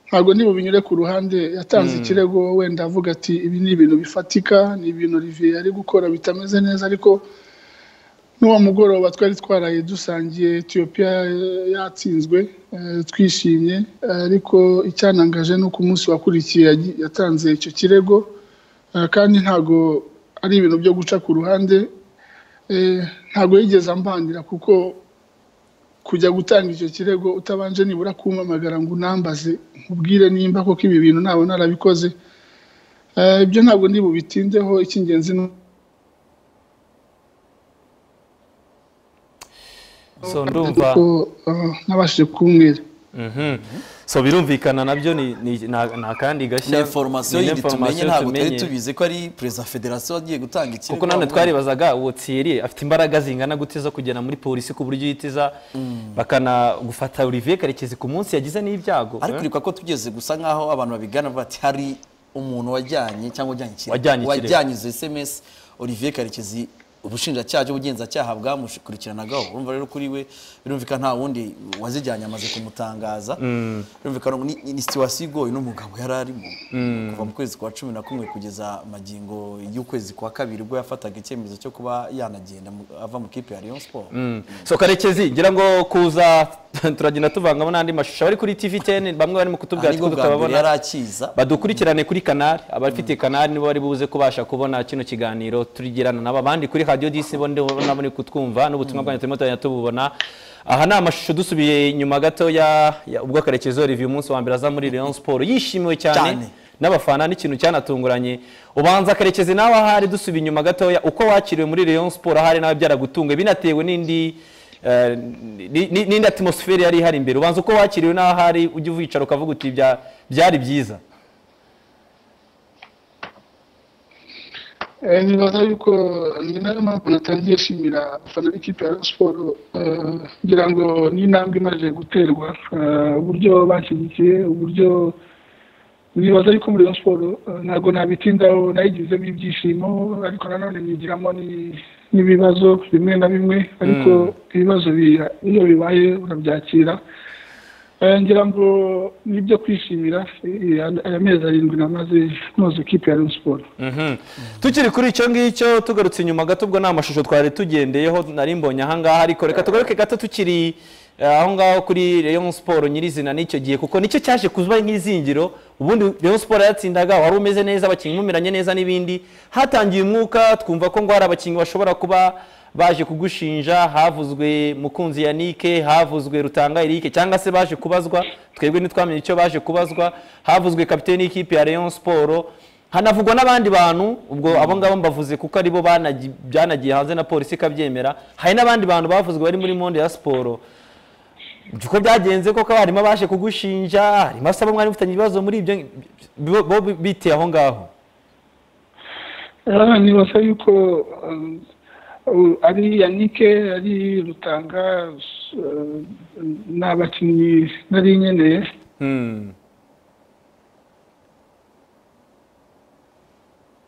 ntabwo niba binyure ku ruhande yatanze ikirego wenda avuga ati ibi ni ibintu bifatika ni ibintu Olivier ari gukora bitameze neza ariko n'uwo mugoroba twari twaraye dusangiye etiyopiya yatsinzwe eh, twishimye eh, ariko icyanangaje ni uko umunsi wakurikiye yatanze icyo kirego Eh, kandi ntabwo ari ibintu byo guca ku ruhande Eh, ntabwo yigeze ambandira kuko kujya gutanga icyo kirego utabanje nibura kumpamagara ngo unambaze nkubwire nimba koko ibi bintu ntabwo narabikoze Eh, ibyo ntabwo ndi bubitindeho icy'ingenzi ni so ndumva uko eh, nabashije kumwira Mhm. so birumvikana nabyo ni- ni- na- ni akandi ni gashya inforomasiyo ni yindi tumenye information ntabwo twari tumenye. tubizi ko ari perezida wa federasiyo agiye gutanga ikirego kuko nanone twaribazaga uwo Thierry afite imbaraga zingana gute zo kugera muri polisi ku buryo yitiza bakanagufata Olivier Karekezi ku munsi yagize n'ibyago ariko eh? urikwa ko tugeze gusa nkaho abantu babigana bavuga ati hari umuntu wajyanye cyangwa wajyanye ikirego Wajyanye ikirego. wajyanye izo sms olivier karekezi ubushinjacyaha n'ubugenzacyaha bwamukurikiranaga urumva rero kuri we birumvikana nta wundi wazijyanye amaze kumutangaza birumvikana ngo ni- ni situwasiyo igoye n'umugabo yari arimo kuva mu kwezi kwa cumi na kumwe kugeza magingo y'ukwezi kwa kabiri ubwo yafataga icyemezo cyo kuba yanagenda mu- ava mu kipe ya rayon sport so karekezi ngira ngo kuza turagenda tuvangamo n'andi mashusho abari kuri tv ten bamwe barimo kutubwira ariko ko bwa mbere tutababona yari akiza badukurikirane kuri kanari abafite kanari nibo bari buze kubasha kubona kino kiganiro turigirana nabo abandi kuri radiyo disi bo ndibo nabo ni kutwumva n'ubutumwa bwanyu turimo turagenda tububona aha ni amashusho dusubiye inyuma gatoya ya- ubwo karekezi olivier umunsi wa mbere aza muri leon siporo yishimiwe cyane Cyane. n'abafana n'ikintu cyanatunguranye ubanza karekezi nawe ahari dusuba inyuma gatoya uko wakiriwe muri leon siporo ahari nawe byaragutunguye binatewe n'indi eh, ni- ni- n'indi atmosfere yari ihari imbere ubanza uko wakiriwe nawe ahari ujya uwicara ukavuga uti "Bya- byari byiza Eh, nibaza yuko ni nayo mpamvu natangiye nshimira abafana b'ikipe ya Rayon siporo eh, ngira ngo ni intambwe imaze guterwa eh, uburyo bashyigikiye uburyo nibaza yuko muri Rayon siporo eh, ntabwo nabitindaho nayigizemo ibyishimo ariko nanone nyigiramo ni- n'ibibazo bimwe na bimwe ariko ibibazo bi- iyo bibaye urabyakira Eh, ngira ngo nibyo kwishimira eh, aya mezi arindwi namaze noza ikipe ya Rayon siporo Mhm. tukiri kuri icyo ngicyo tugarutse inyuma gato ubwo ni amashusho twari tugendeyeho nari mbonye ahangaha ariko reka tugaruke gato tukiri eh, aho ngaho kuri Rayon Sport nyirizina n'icyo gihe kuko nicyo cyaje kuba nk'izingiro ubundi Rayon Sport yatsindaga wari umeze neza abakinnyi mumiranye neza n'ibindi hatangiye umwuka twumva ko ngo hari abakinnyi bashobora kuba baje kugushinja havuzwe mukunzi yanike havuzwe rutanga erike cyangwa se baje kubazwa twebwe ntitwamenye icyo baje kubazwa havuzwe kapiteni y'ikipe ya Rayon Sport hanavugwa n'abandi bantu ubwo abo ngabo mbavuze kuko aribo banagi- byanagiye hanze na polisi ikabyemera hari n'abandi bantu bavuzwe bari muri monde ya siporo uko byagenze koko harimo abaje kugushinja harimo asaba mwari mufitanye ibibazo muri ibyo bo- bo biteye aho ngaho Ah, nibaza yuko um, u- ari yanike ari rutanga uh, ni abakinnyi nari nkeneye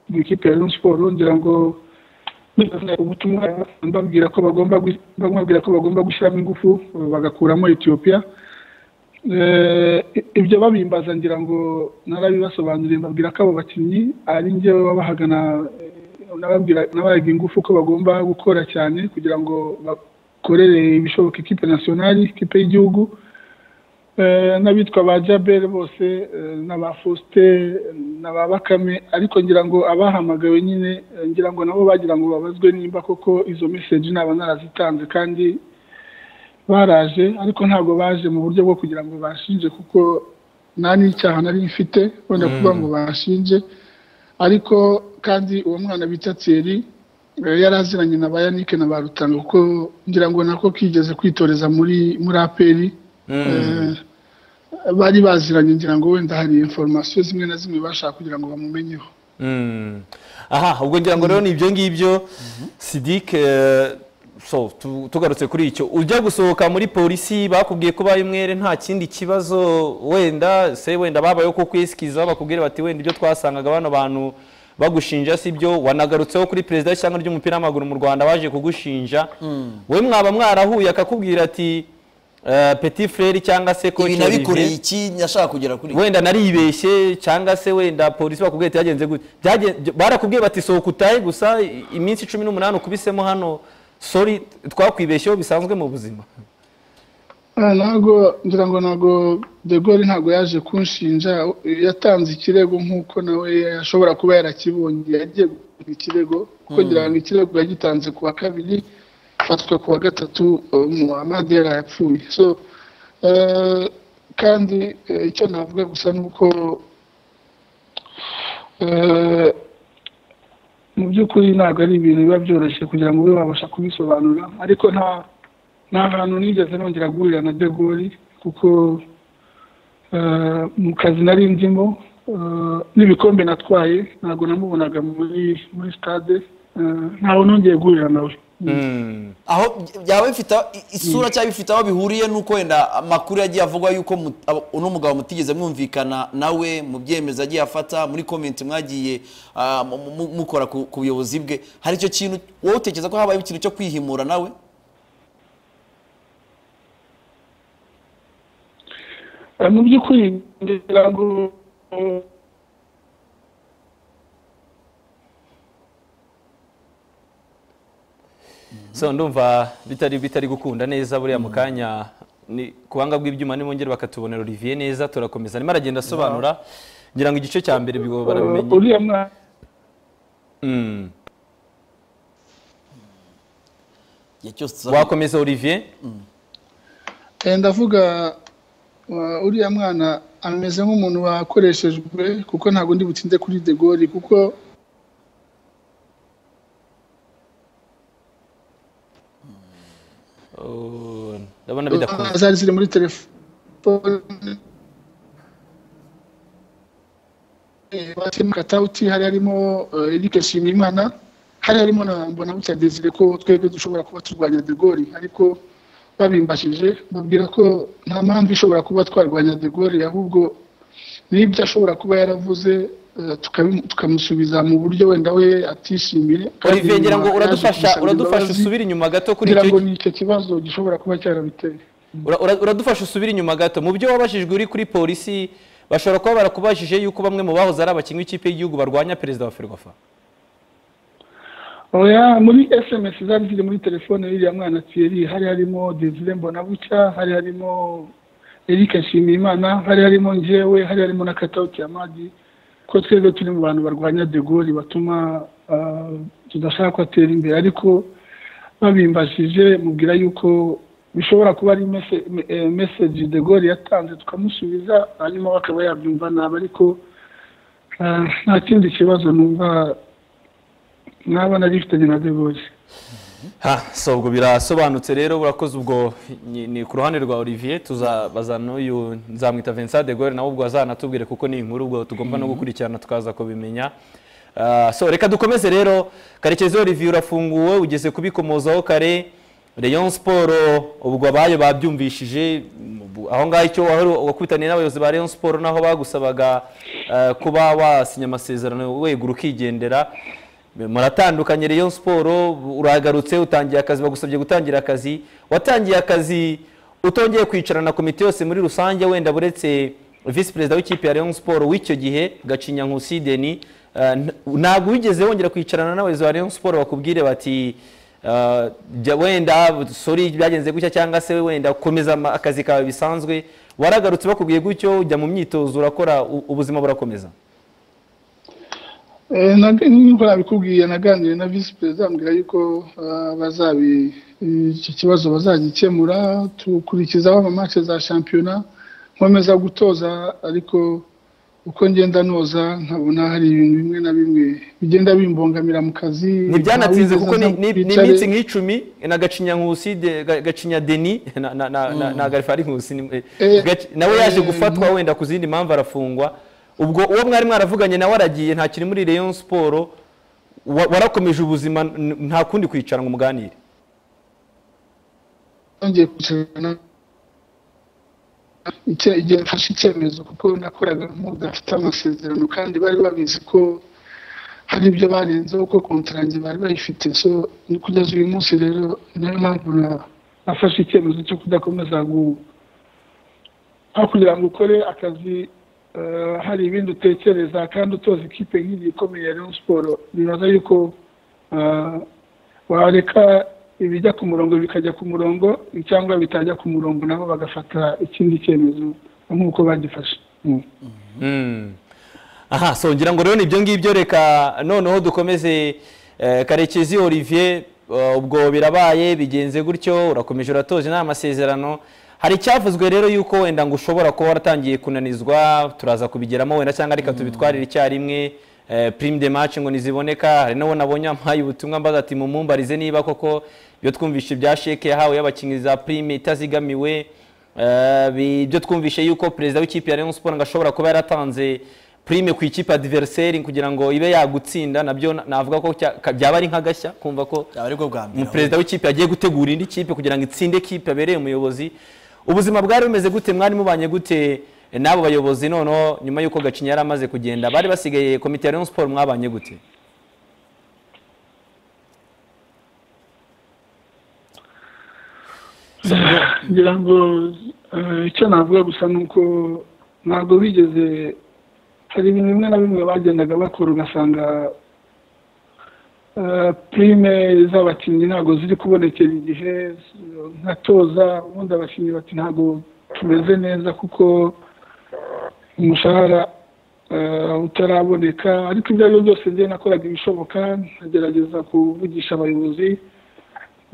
mu ikipe ya Rayon siporo ngira ngo nibaza ubutumwa mbabwira ko bagomba gwi- bamubwira ko bagomba gushyiramo ingufu uh, bagakuramo etiyopiya Eh, ibyo babimbaza ngira ngo narabibasobanuriye mbabwira ko abo bakinnyi ari njye babahagana eh, nababwira nabahaga ingufu ko bagomba gukora cyane kugira ngo bakorere ibishoboka ikipe nasiyonari ikipe y'igihugu Eh, n'abitwa ba jabere bose eh, na ba fosite na ba bakame ariko ngira ngo abahamagawe nyine eh, ngira ngo nabo bagira ngo babazwe nimba koko izo meseji naba narazitanze kandi baraje ariko ntabwo baje mu buryo bwo kugira ngo bashinje kuko nta n'icyaha nari mfite wenda kuvuga ngo bashinje ariko kandi uwo mwana bita Thierry eh, yari aziranye na ba Yannick na ba Rutanga kuko ngira ngo nako kigeze kwitoreza muri muri aperi bari baziranye ngira ngo wenda hari informasiyo zimwe na zimwe bashaka kugira ngo bamumenyeho Mm. aha ubwo ngira ngo rero ni ibyo ngibyo sidike eh, so tu- tugarutse kuri icyo ujya gusohoka muri polisi bakubwiye ko baye umwere nta kindi kibazo wenda se wenda babayeho ko kwisikiza bakubwire bati wenda ibyo twasangaga bano bantu bagushinja si byo wanagarutseho kuri perezida w'ishyanga ry'umupira w'amaguru mu rwanda baje kugushinja we mwaba mwarahuye akakubwira ati eh, petit frere cyangwa se ko ibi nabikoreye iki nashaka kugera kuri wenda naribeshye cyangwa se wenda polisi bakubwiye ati byagenze gute Byagen- barakubwiye bati sohoka utahe gusa i- iminsi cumi n'umunani ukubisemo hano sori twakwibeshyeho bisanzwe mu buzima Ah, ntabwo ngira ngo ntabwo de Gaulle ntabwo yaje kunshinja yatanze ikirego nk'uko nawe ashobora kuba yarakibonye yagiye gutanga ikirego kuko ngira ngo ikirego yagitanze ku wa kabiri afatwa ku wa gatatu muhammad yari yapfuye so eh, kandi eh, icyo navuga gusa ni uko eh, mu by'ukuri ntabwo ari ibintu biba byoroshye kugira ngo ube wabasha kubisobanura ariko nta nta hantu nigeze nongera guhurira na de Gaulle kuko eh, mu kazi nari ndimo eh, n'ibikombe natwaye ntabwo namubonaga muri muri stade eh, ntawe nongeye guhurira nawe aho byaba bifite isura cyangwa bifite aho bihuriye nuko wenda amakuru yagiye avugwa yuko mu- abo- uno mugabo mutigeze mwumvikana nawe mu byemezo agiye afata muri komenti mwagiye ah, mu- mu- mukora ku ku buyobozi bwe hari icyo kintu wowe utekereza ko habayeho ikintu cyo kwihimura nawe Eh, mu by'ukuri ngira ngo eh, so ndumva bitari bitari gukunda neza buriya mu kanya ni kubanga bw'ibyuma nimwongere bakatubonera Olivier neza turakomeza arimo aragenda asobanura ngira ngo igice cya mbere bigo barabimenye uriya mwana Mm. igihe cyose tuzaba- wakomeza Olivier Eh, ndavuga uh, uriya mwana ameze nk'umuntu wakoreshejwe kuko ntabwo ndi butinde kuri de Gaulle kuko Oh, ndabona bidakunda zari ziri muri telefone Eh, Batim Katauti hari harimo eh, Eric Nshimiyimana hari harimo na Mbonabucya Desire ko twebwe dushobora kuba turwanya de Gaulle ariko babimbashije babwira ko nta mpamvu ishobora kuba twarwanya de Gaulle ahubwo n'ibyo ashobora kuba yaravuze eh, tukabimu- tukamusubiza mu buryo wenda we atishimiye kandi Olivier ngira ngo nyuma yaje uradufasha kumusabira uradufasha imbabazi, usubire inyuma gato kuri ngira icyo ngo ni icyo kibazo gishobora kuba cyarabiteye Ura- ura- uradufasha usubire inyuma gato mu byo wabajijwe uri kuri polisi bashobora kuba barakubajije yuko bamwe mu bahoze ari abakinnyi b'ikipe y'igihugu barwanya perezida wa ferwafa oya muri sms zari ziri muri telefone y'iriya mwana thierry hari harimo desire mbonabucya hari harimo eric nshimiyimana hari harimo njyewe hari harimo na katawuti amadi ko twebwe turi mu bantu barwanya de Gaulle batuma ah, tudashaka ko atera imbere ariko babimbashije mubwira yuko bishobora kuba ari mese- me- eh, message de Gaulle yatanze tukamusubiza hanyuma we akaba yabyumva nabi ariko ah, nta kindi kibazo numva nabona gifitanye na de Gaulle ha so ubwo birasobanutse rero burakoze ubwo ni ni ku ruhande rwa Olivier tuzabaza n'uyu nzamwita Vincent de Gaulle nawe ubwo azanatubwire kuko ni inkuru ubwo tugomba no gukurikirana tukaza kubimenya Ah, so reka dukomeze rero karekezi Olivier urafunguwe ugeze kubikomozaho kare Rayon Sport ubwo abayo babyumvishije ubu- aho ngaho icyo wahora wakubitaniye n'abayobozi ba Rayon Sport naho bagusabaga eh, kuba wasinya amasezerano wegura ukigendera muratandukanye Rayon siporo uragarutse utangiye akazi bagusabye gutangira akazi watangiye akazi utongeye kwicarana na komite yose muri rusange wenda buretse visi perezida w'ikipe ya Rayon siporo w'icyo gihe gacinya nkusi deni eh, n- ntabwo wigeze wongera kwicarana n'abayobozi ba Rayon siporo bakubwire bati eh, jya wenda sori byagenze gutya cyangwa se wenda komeza ama- akazi kawe bisanzwe waragarutse bakubwiye gutyo ujya mu myitozo urakora u- ubuzima burakomeza Eh, nag- nk'uko nabikubwiye naganiriye na visi perezida ambwira yuko ah, bazabi icyo kibazo bazagikemura tukurikizaho amamatch za shampiyona nkomeza gutoza ariko uko ngenda noza nkabona hari ibintu bimwe na bimwe bigenda bimbongamira mu kazi ntibyanatinze Nta kuko wigeze ni aza ni- ni twicare. iminsi nk'icumi na gacinya nkusi de- ga- gacinya deni na- na- na- na- na garifari nkusi ni- eh, Eh, gaci- nawe yaje eh, gufatwa wenda ku zindi mpamvu arafungwa ubwo uwo mwari mwaravuganye nawe aragiye nta kiri muri Rayon siporo warakomeje ubuzima n- nta kundi kwicara ngo muganire nongeye kwicarana icye- igihe mfashe icyemezo kuko nakoraga nk'udafite amasezerano kandi bari babizi ko hari ibyo barenzeho ko kontarange bari bayifite so ni kugeza uyu munsi rero niyo mpamvu na- nafashe icyemezo cyo kudakomeza gu- aho kugira ngo ukore akazi eh, hari ibindi utekereza kandi utoza ikipe nk'iyi ikomeye ya Rayon siporo bibaza yuko eh, wareka ibijya ku murongo bikajya ku murongo cyangwa bitajya ku murongo nabo bagafata ikindi cyemezo nk'uko bagifashe Mm. aha songera ngo rero ni ibyo ngibyo reka noneho dukomeze eh, karekezi olivier eh, ubwo birabaye bigenze gutyo urakomeje uratoza inama amasezerano hari icyavuzwe rero yuko wenda ngo ushobora kuba waratangiye kunanizwa turaza kubigeramo wenda cyangwa reka tubitwarire icyarimwe eh, prime de match ngo ntiziboneka hari n'uwo nabonye ampaye ubutumwa mbaga ati mumumbarize niba koko ibyo twumvise bya sheke yahawe y'abakinnyi za prime itazigamiwe Eh, bi- ibyo twumvishe yuko perezida w'ikipe ya Rayon Sports ngo ashobora kuba yaratanze prime ku ikipe adversaire kugira ngo ibe yagutsinda nabyo na- navuga ko cya- ka- byaba ari nk'agashya kumva ko yaba aribwo bwa mbere umuperezida w'ikipe yagiye gutegura indi kipe kugira ngo itsinde kipe yabereye umuyobozi ubuzima bwari bumeze gute mwari mubanye gute n'abo bayobozi noneho nyuma y'uko gacinya yari amaze kugenda bari basigaye komite ya Rayon Sports mwabanye gute ngira ngo eh, icyo navuga gusa ni uko ntabwo bigeze hari ibintu bimwe na bimwe bagendaga bakora ugasanga eh, prime z'abakinnyi ntabwo ziri kubonekera igihe nka toza ubundi abakinnyi bati ntabwo tumeze neza kuko umushahara eh, utaraboneka ariko ibyo ari byo byose njye nakoraga ibishoboka nkagerageza kuvugisha abayobozi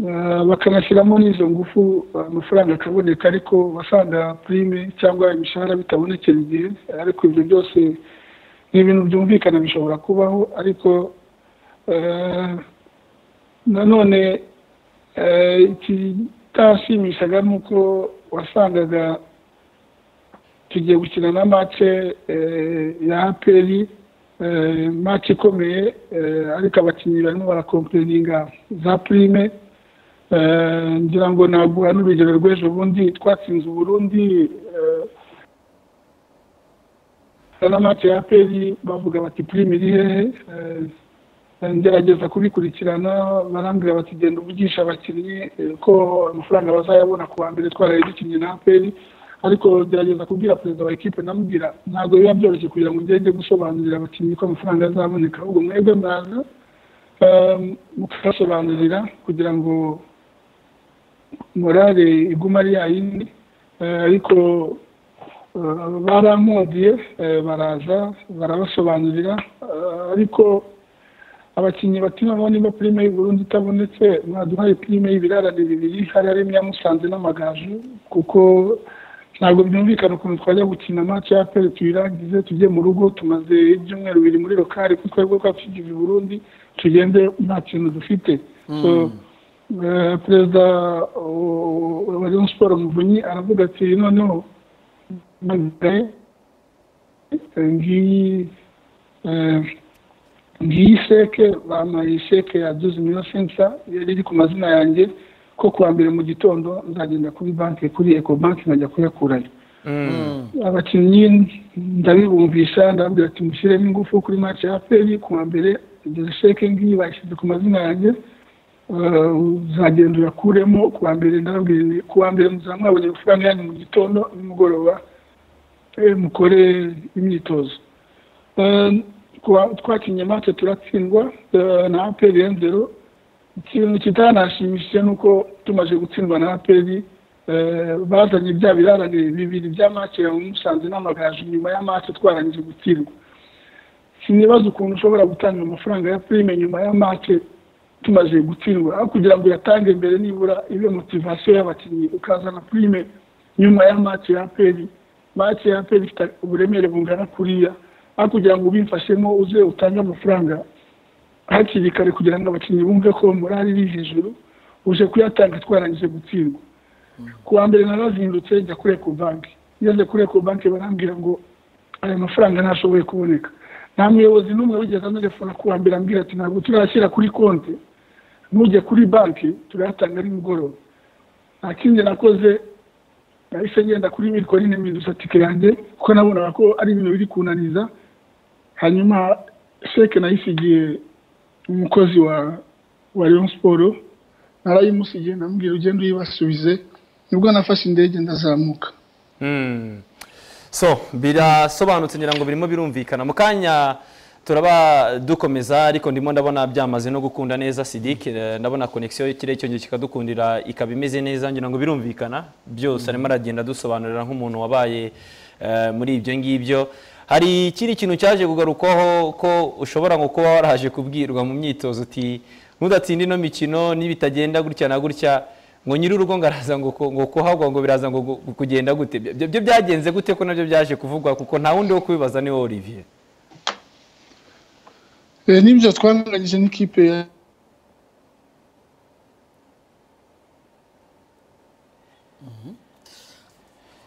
Eh, bakanashyiramo n'izo ngufu eh, amafaranga akaboneka ariko wasanga prime cyangwa imishahara bitabonekera igihe ariko ibyo byose ni ibintu byumvikana bishobora kubaho ariko eh, nanone eh, ikitashimishaga ni uko wasangaga tugiye gukina na mace ya aperi mace ikomeye eh, ariko abakinnyi barimo barakompeninga za prime Eh, ngira ngo naguha n'urugero rw'ejo bundi twatsinze uburundi n'amati ya peri bavuga bati prime iri hehe Eh, ngerageza kubikurikirana barambwira bati genda uvugisha abakinnyi eh, ko amafaranga bazayabona ku wa mbere twaraye dukinnye na peri ariko gerageza kubwira perezida wa ekipe namubwira ntabwo biba byoroshye kugira ngo ugende gusobanurira abakinnyi ko amafaranga azaboneka ahubwo mwebwe mwaza Um, mukabasobanurira kugira ngo morale igume ari yayindi Eh, ariko eh, barankundiye eh, baraza barabasobanurira Eh, ariko abakinnyi bati noneho niba prime y'uburundi itabonetse mwaduhaye prime y'ibirarane bibiri hari harimo iya musanze n'amagaju kuko ntabwo byumvikana ukuntu twajya gukina match ya pere tuyirangize tujye mu rugo tumaze ibyumweru bibiri muri lokari kuko twebwe twatugiye i burundi tugende nta kintu dufite so eh, perezida uh, wa rayon siporo muvunyi aravuga ati noneho magaye ngiyi eh, ngiyi sheke bampaye sheke ya duzi miliyoni sensa yari iri ku mazina yanjye ko kuwa mbere mu gitondo nzagenda kuri banki kuri eko banki nkajya kuyakurayo abakinnyi ndabibumvisha ndababwira ati mushyiremo ingufu kuri match ya peri ku wa mbere igeze sheke ngiyi bayishyize ku mazina yanjye Eh, uzagenda urakuremo ku wa mbere ndababwira nti ku wa mbere muzaba mwabonye amafaranga yanyu mu gitondo nimugoroba eh, mukore imyitozo Eh, kuwa- twakinye match turatsindwa eh, na aperi yenzero ikintu kitanashimishije ni uko tumaze gutsindwa na aperi eh, bazanye bya birarane bibiri bya match ya musanze n'amagaju nyuma ya match twarangije gutsindwa sinibaza ukuntu ushobora gutanga amafaranga ya prime nyuma ya match tumaze gutsindwa aho kugira ngo uyatange mbere nibura ibe motivasiyo y'abakinnyi ukazana prime nyuma ya match ya aperi match ya aperi ifite uburemere bungana kuriya aho kugira ngo ubimfashemo uze utange amafaranga hakiri kare kugira ngo abakinnyi bumve ko morali iri hejuru uje kuyatanga twarangije gutsindwa ku wa mbere narazindutse njya kuri eco banki ngeze kuri eco banki barambwira ngo aya mafaranga ntashoboye kuboneka nta muyobozi n'umwe wigeze anarefona ku wa mbere ambwira ati ntabwo turashyira kuri konti ntujye kuri banki turayatanga ari mugoroba nta kindi nakoze nahise ngenda kuri mikoro ine mpinduza tike yanjye kuko nabonaga ko ari ibintu biri kunaniza hanyuma sheke nayisigiye umukozi wa wa Rayon Sport narayimusigiye ndamubwira ugende uyibasubize nibwo nafashe indege ndazamuka Mm. so birasobanutse ngira ngo birimo birumvikana mu kanya turaba dukomeza ariko ndimo ndabona byamaze no gukunda neza sidike eh, ndabona konegisiyo y'ikirere cyongeye kikadukundira ikaba imeze neza ngira ngo birumvikana byose arimo aragenda adusobanurira nk'umuntu wabaye eh, muri ibyo ngibyo hari ikindi kintu cyaje kugarukwaho ko ushobora ngo kuba waraje kubwirwa mu myitozo uti ntudatinde ino mikino n'ibitagenda gutya na gutya ngo nyir'urugo ngo araza ngo ku- ngo kuhagwa ngo biraza ngo gu- gu- kugenda gute Ibyo- ibyo byo byagenze gute ko nabyo byaje kuvugwa kuko nta wundi wo kubibaza ni wowe Olivier Eh, n'ibyo twaranganyije n'ikipe ya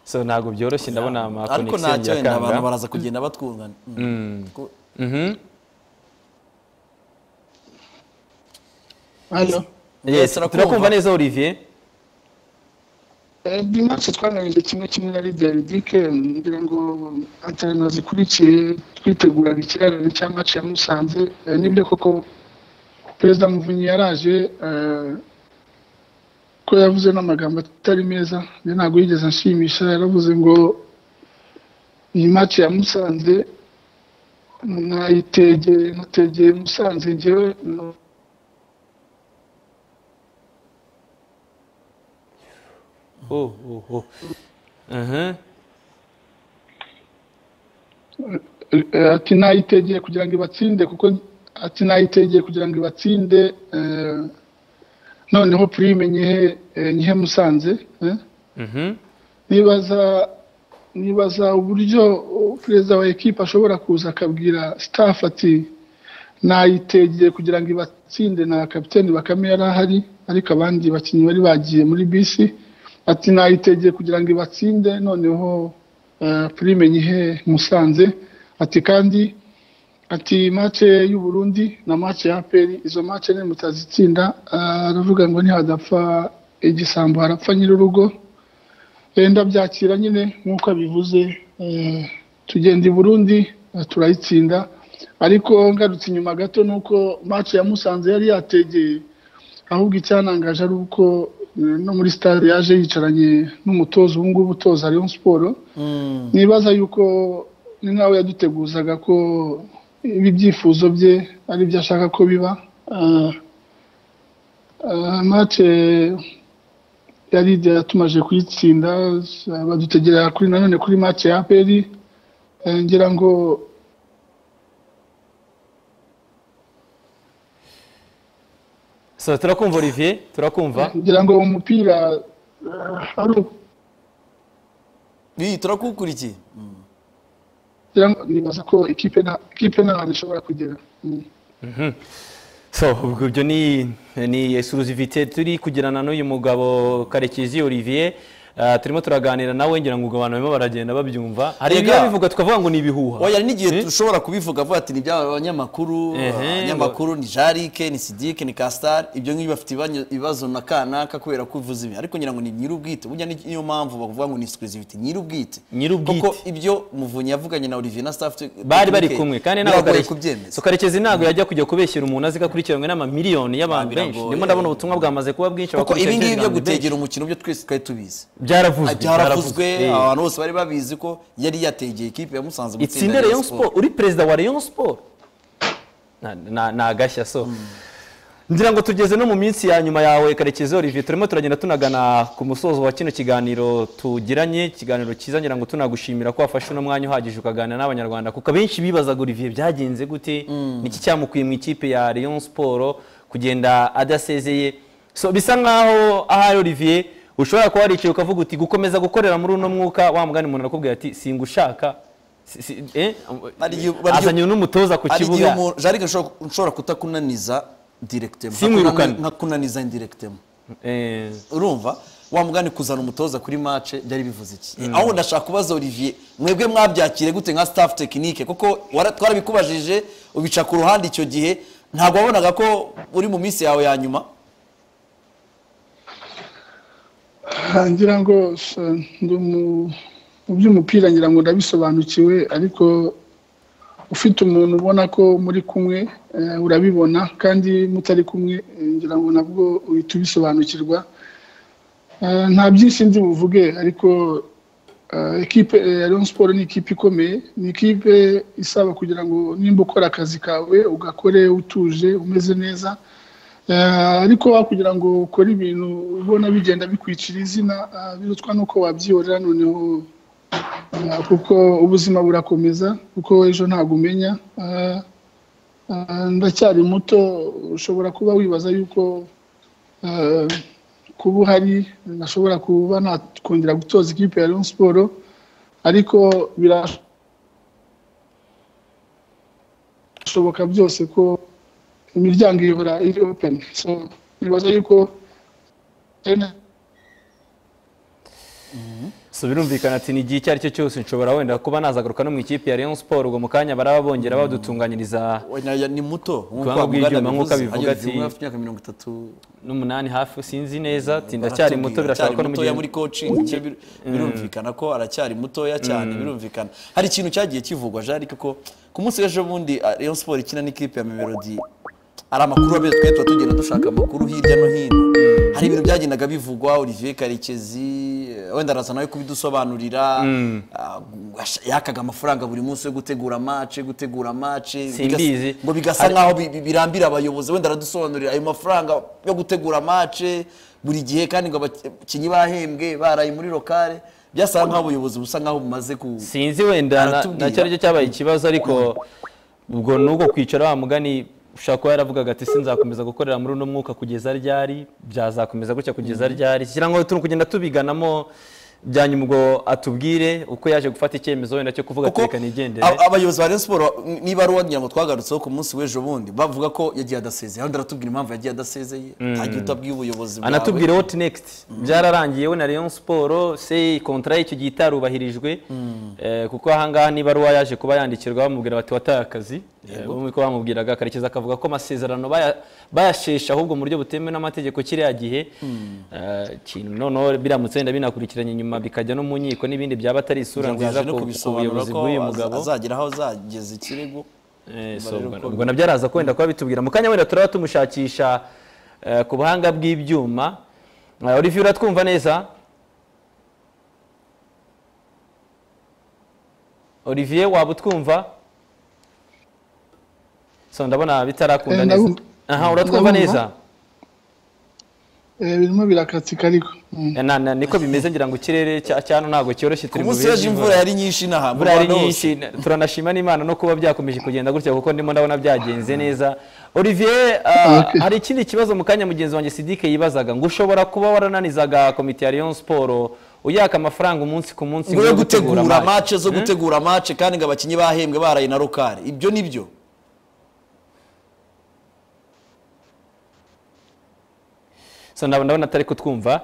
so ntabwo byoroshye ndabona ama ariko connection ntacyo wenda yakanga. abantu baraza kugenda batwungana Ko- Mhm. hano Yes, turakumva. turakumva neza Olivier ni match twanganyije kimwe kimwe na Lydia Ridike ngira ngo antena zikurikiye twiteguraga ikirarane cya match ya Musanze Eh, nibyo koko Perezida Muvunyi yaraje eh, ko yavuze n'amagambo atari meza njye ntabwo yigeze anshimisha yaravuze ngo iyi match ya Musanze nayitegeye nategeye Musanze njyewe no- oh, oh, oh. Mhm. Eh, ati nayitegeye kugira ngo ibatsinde kuko ati nayitegeye kugira ngo ibatsinde eh, noneho purime nyihe eh, nyihe musanze eh. Mhm. nibaza nibaza uburyo oh, perezida wa ekipe ashobora kuza akabwira staff ati nayitegeye kugira ngo ibatsinde na kapiteni bakame yari ahari ariko abandi bakinnyi bari bagiye muri bisi ati nayitegeye kugira ngo ibatsinde noneho eh, purime nyihe musanze ati kandi ati match y'u Burundi na match ya APR izo match ni mutazitsinda Ah, aravuga ngo ntihadapfa igisambo harapfa nyir'urugo Eh, ndabyakira nyine nk'uko abivuze eh, tugenda i Burundi eh, turayitsinda ariko ngarutse inyuma gato nuko match ya Musanze yari yategeye ahubwo icyanangaje ari uko eh, no muri stade yaje yicaranye n'umutoza ubu ngubu utoza Rayon Sports Mm. nibaza yuko ni nkawe yaduteguzaga ko ibi byifuzo bye ari byo ashaka ko biba Ah, ah, mace yari yatumaje kuyitsinda ah, badutegerera kuri nanone kuri mace ya aperi ngira ngo so turakumva Olivier turakumva ngira ngo umupira ah, ari uko Iyi, turakukurikiye Mm. ngira ngo nibaza ko ikipe nta ikipe nta hantu ishobora kugera Mm. so ubwo ibyo ni ni exclusivité turi kugirana n'uyu mugabo Karekezi Olivier Ah, turimo turaganira nawe ngira ngo ubwo abantu barimo baragenda babyumva hari Yega. ibyo bivuga tukavuga ngo ni ibihuha oya hari n'igihe Eh? dushobora kubivuga avuga ati ni iby'abanyamakuru Ehe, abanyamakuru ni jarike ni sidike ni kasitari ibyo ngibyo bafite ibanya- ibibazo na kanaka kubera ko uvuze ibi ariko ngira ngo ni nyir'ubwite burya ni- niyo mpamvu bavuga ngo ni exclusivity nyir'ubwite Nyir'ubwite. kuko ibyo muvunyi yavuganye na olivier na staff bari bari kumwe kandi ntabwo biragoye Kareke- kubyemeza So, karekezi ntabwo yajya kujya kubeshyira umuntu azi ko akurikiranwe n'amamiliyoni y'abantu Ah, biragoye. benshi ndimo ndabona ubutumwa bwamaze kuba bwinshi kuko abakurikiye ibi ngibi byo Telegram ni benshi. gutegera umukino byo twese twari tubizi byaravuzwe byaravuzwe Eh. abantu bose bari babizi ko yari yategeye ikipe ya musanze itsinde Rayon Sport uri perezida wa Rayon Sport Na- na- ni agashya so ngira ngo tugeze no mu minsi ya nyuma yawe karekezi Olivier turimo turagenda tunagana ku musozo wa kino kiganiro tugiranye ikiganiro cyiza ngira ngo tunagushimira ko wafashe uno mwanya uhagije ukaganira n'abanyarwanda kuko abenshi bibazaga Olivier byagenze gute niki cyamukuye mu ikipe ya Rayon Sport kugenda adasezeye so bisa nkaho ahari Olivier ushobora kuba waricaye ukavuga uti gukomeza gukorera muri uno mwuka wa mugani umuntu arakubwira ati singushaka si- si- eh, Hari igihe- hari igihe- azanye n'umutoza ku hari igihe kibuga umuntu jarike nshobora- nshobora kutakunaniza directement Simwirukane. nkakunaniza indirectement Eh, urumva wa mugani kuzana umutoza kuri match byari bivuze iki aho ndashaka kubaza Olivier mwebwe mwabyakire gute nka staff technique kuko wara- twarabikubajije ubica ku ruhande icyo gihe ntabwo wabonaga ko uri mu minsi yawe ya nyuma Ah, ngira ngo eh, ndi umu- mu by'umupira ngira ngo ndabisobanukiwe ariko ufite umuntu ubona ko muri kumwe eh, urabibona kandi mutari kumwe eh, ngira ngo nabwo uhita ubisobanukirwa Eh, nta byinshi ndi buvuge ariko ekipe ya leon siporo ni ikipe ikomeye ni ikipe isaba kugira ngo nimba ukora akazi kawe ugakore utuje umeze neza ariko kugira ngo ukore ibintu ubona bigenda bikwicira izina birutwa n'uko wabyihorera noneho kuko ubuzima burakomeza kuko ejo ntabwo umenya ndacyari muto ushobora kuba wibaza yuko kuba uhari nashobora kuba nakongera gutoza ikipe ya leon siporo ariko birashoboka byose ko imiryango ihora iri openi nibaza yuko so birumvikana ati ni igihe icyo ari cyo cyose nshobora wenda kuba nazagaruka no mu ikipe ya Rayon Sport ubwo mu kanya baraba bongera badutunganyiriza wenda ni muto Kubanga ubw'ibyuma nk'uko abivuga ati- hafi imyaka mirongo itatu n'umunani hafi sinzi neza ati ndacyari muto birashobora ko ko mutoya muri coaching cye bir- birumvikana ko aracyari mutoya cyane birumvikana hari ikintu cyagiye kivugwa Jean Luc ko ku munsi w'ejo bundi ah, Rayon Sport ikina n'ikipe ya Mamelodi hari amakuru abe twe tuba tugenda dushaka amakuru hirya no hino hari ibintu byagendaga bivugwa Olivier Karekezi eh, wenda araza nawe kubidusobanurira ah, ash- yakaga amafaranga buri munsi yo gutegura match gutegura match Simbizi. ngo bigasa nkaho bi- bi- birambira abayobozi wenda aradusobanurira ayo mafaranga yo gutegura mace buri gihe kandi ngo abakinnyi bahembwe baraye muri lokale byasa nkaho ubuyobozi busa nkaho bumaze ku sinzi wenda na- Aratubwira. nacyo aricyo cyabaye ikibazo ariko ubwo n'ubwo kwicara wa mugani ushobora kuba yaravugaga ati sinzakomeza gukorera muri uno mwuka kugeza ryari byazakomeza gutya kugeza ryari kugira ngo turi kugenda tubiganamo byanyuma ubwo atubwire uko yaje gufata icyemezo wenda cyo kuvuga ati kuko reka nigendere a- abayobozi ba Rayon Sport niba ari uwo ngira ngo twagarutseho ku munsi w'ejo bundi bavuga ko yagiye adasezeye ahandi aratubwira impamvu yagiye adasezeye nta gihe utabwiye ubuyobozi bwawe anatubwira what next byararangiye we na Rayon Sport se kontra y'icyo gihe itarubahirijwe eh, kuko ahangaha niba ari yaje kuba yandikirwa bamubwira bati wataye akazi bumwe ko bamubwiraga karekeza akavuga ko amasezerano baya- bayashesha ahubwo mu buryo butemewe n'amategeko kiriya gihe Eh, kintu noneho biramutse wenda binakurikiranye inyuma bikajya no mu nkiko n'ibindi byaba atari isura kugira nziza ngo yaje no ku ku kubisobanura buyobozi ko bw'uyu aza- mugabo azagera aho azageza ikirego Eh, so, rero ubwo- ko- ubwo nabyo araza kwenda kuba bitubwira mu kanya wenda turaba tumushakisha eh, ku buhanga bw'ibyuma Eh, olivier uratwumva neza olivier waba utwumva so ndabona bitarakunda Eh, neza ndabumva. aha uratwumva Ndabumva. neza eh, birimo birakatsika ariko Mm. Eh, na- na- niko bimeze ngira ngo ikirere cya cyano ntabwo cyoroshye ku turi mu munsi bihe w'ejo imvura yari nyinshi inaha imvura yari mu Rwanda hose. nyinshi turanashima n'imana no kuba byakomeje kugenda gutya kuko ndimo ndabona byagenze neza olivier uh, Okay. hari ikindi kibazo mu kanya mugenzi wanjye sidike yibazaga ngo ushobora kuba warananizaga komite ya Rayon Sport uyaka amafaranga umunsi ku munsi ngo yo gutegura match. mace zo gutegura mace kandi ngo abakinnyi bahembwe baraye na rukari ibyo ni byo so ndabona ndabona atari kutwumva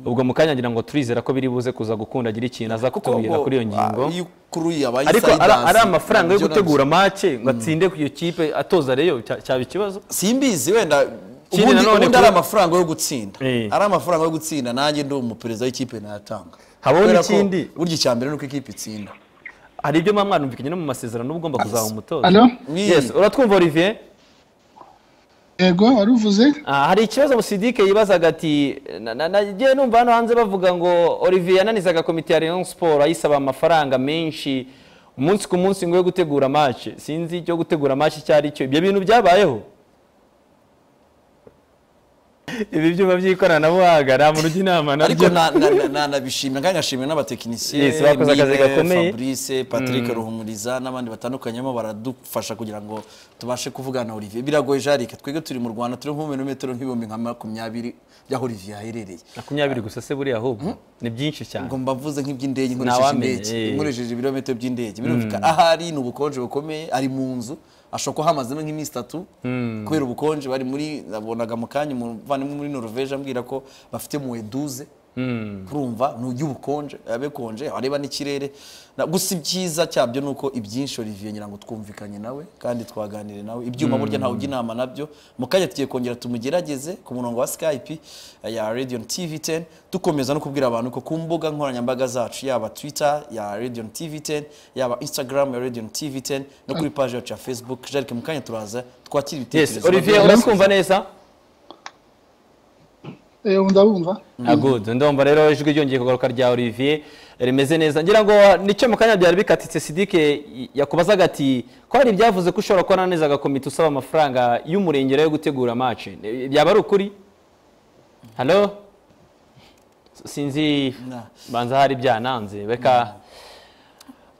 ubwo mu kanya ngira ngo turizera ko biri buze kuza gukunda agira ikintu aza kutubwira kuri iyo ngingo Ah, iyo kuruye abaye ariko side ari dance, ari amafaranga yo nabyo nabyo. gutegura make ngo atsinde ku iyo kipe atoza reyo cya- cyaba ikibazo simbizi wenda Ikindi ubundi nanone ubundi ku- ari amafaranga yo gutsinda Eh. ari amafaranga yo gutsinda nanjye ndi umuperezida w'ikipe nayatanga Habaho Kubera ko n'ikindi. burya icya mbere ni uko ikipe itsinda hari ibyo mwa mwanumvikanye no mu masezerano uba ugomba kuzaha umutoza Alo? Oui. Yes, uratwumva olivier yego wari uvuze Ah, hari ikibazo Musidike yibazaga ati na- na- nagiye numva hano hanze bavuga ngo Olivier yananizaga komite ya Rayon Sport ayisaba amafaranga menshi umunsi ku munsi ngo yo gutegura match sinzi icyo gutegura match icyo ari cyo ibyo bintu byabayeho ibi byuma by'ikoranabuhanga nta muntu ujya inama ariko nabyo na- na- na- na- nabishimira kandi nashimira n'abatekinisiye Yes, bakoze akazi Mime, gakomeye. Fabrice Patrick Ruhumuriza n'abandi batandukanye barimo baradufasha kugira ngo tubashe kuvugana na Olivier biragoye jarika twebwe turi mu Rwanda turi nko mu metero nk'ibihumbi nka makumyabiri by'aho Olivier aherereye makumyabiri gusa se buriya ahubwo ni byinshi cyane ngo mbavuze nk'iby'indege nkoresheje Ntawamenya, indege eh. nkoresheje ibirometero by'indege birumvikana ahari ni ubukonje bukomeye ari mu nzu ashobora kuba hamazemo nk'iminsi itatu kubera ubukonje bari muri nabonaga mu kanya umuvandimwe muri Norvege ambwira ko bafite muweduze urumva ni ubukonje abe konje areba n'ikirere Na- gusa ibyiza cyabyo ni uko ibyinshi Olivier ngira ngo twumvikanye nawe kandi twaganire nawe ibyuma burya ntawe ujya inama nabyo mu kanya tugiye kongera tumugerageze ku murongo wa Skype eh, ya Radio TV 10 dukomeza no kubwira abantu ko ku mbuga nkoranyambaga zacu yaba Twitter ya Radio TV 10 yaba Instagram ya Radio TV 10 no kuri page yacu ya Facebook Jerike mu kanya turaza twakira yes ibitekerezo Olivier uratwumva neza eee ndabumva good ndumva rero ijwi ryongeye kugaruka rya olivier rimeze neza ngira ngo nicyo mu kanya byari bikatitse sidike yakubazaga ati ko hari ibyavuze ko ushobora kubona neza agakomite usaba amafaranga y'umurengera yo gutegura mace byaba ari ukuri hano sinzi Nah. banza hari byananze reka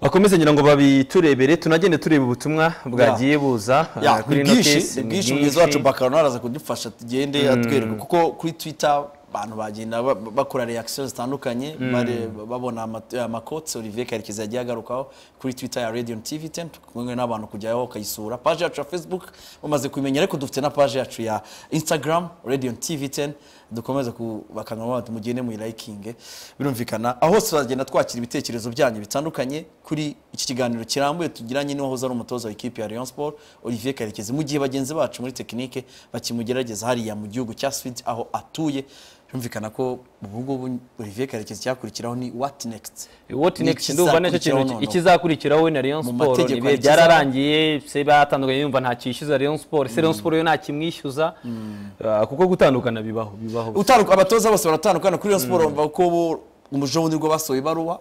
bakomeze ngira ngo babiturebere tunagende tureba ubutumwa bwagiye buza Ya, eh, ni ino bwinshi kesi, ni ni bwinshi mwiza wacu bakarona araza kudufasha tugende atwereka kuko kuri twitter abantu bagenda ba- ba- bakora reaction zitandukanye bare- babona ama- amakoti olivier karekezi yagiye agarukaho kuri twitter ya radion tv 10 kumwe n'abantu kujyaho bakayisura paje yacu ya facebook bamaze kumenya ariko dufite na paje yacu ya instagram radion tv 10 dukomeze kubakangurira bati mugende muyilayikinge birumvikana aho hose turagenda twakira ibitekerezo byanyu bitandukanye kuri iki kiganiro kirambuye tugiranye n'uwahoze ari umutoza w'ikipe ya Rayon Sport Olivier Karekezi mu gihe bagenzi bacu muri tekinike bakimugerageza hariya mu gihugu cya Swift aho atuye birumvikana ko ubu ngubu Olivier Karekezi cyakurikiraho ni what next what Ni next ndumva nicyo ikizakurikiraho kintu noneho. ikizakurikiraho we na Rayon Mu Sport mategeko ibihe hari byararangiye se batandukanye yumva nta cyishyuza Rayon Sport se Rayon Sport yo nta kimwishyuza Ah, kuko gutandukana bibaho bibaho Utaruka abatoza bose baratandukana kuri Rayon Sport bumva ko bo umujobundi rwo basohoye ibaruwa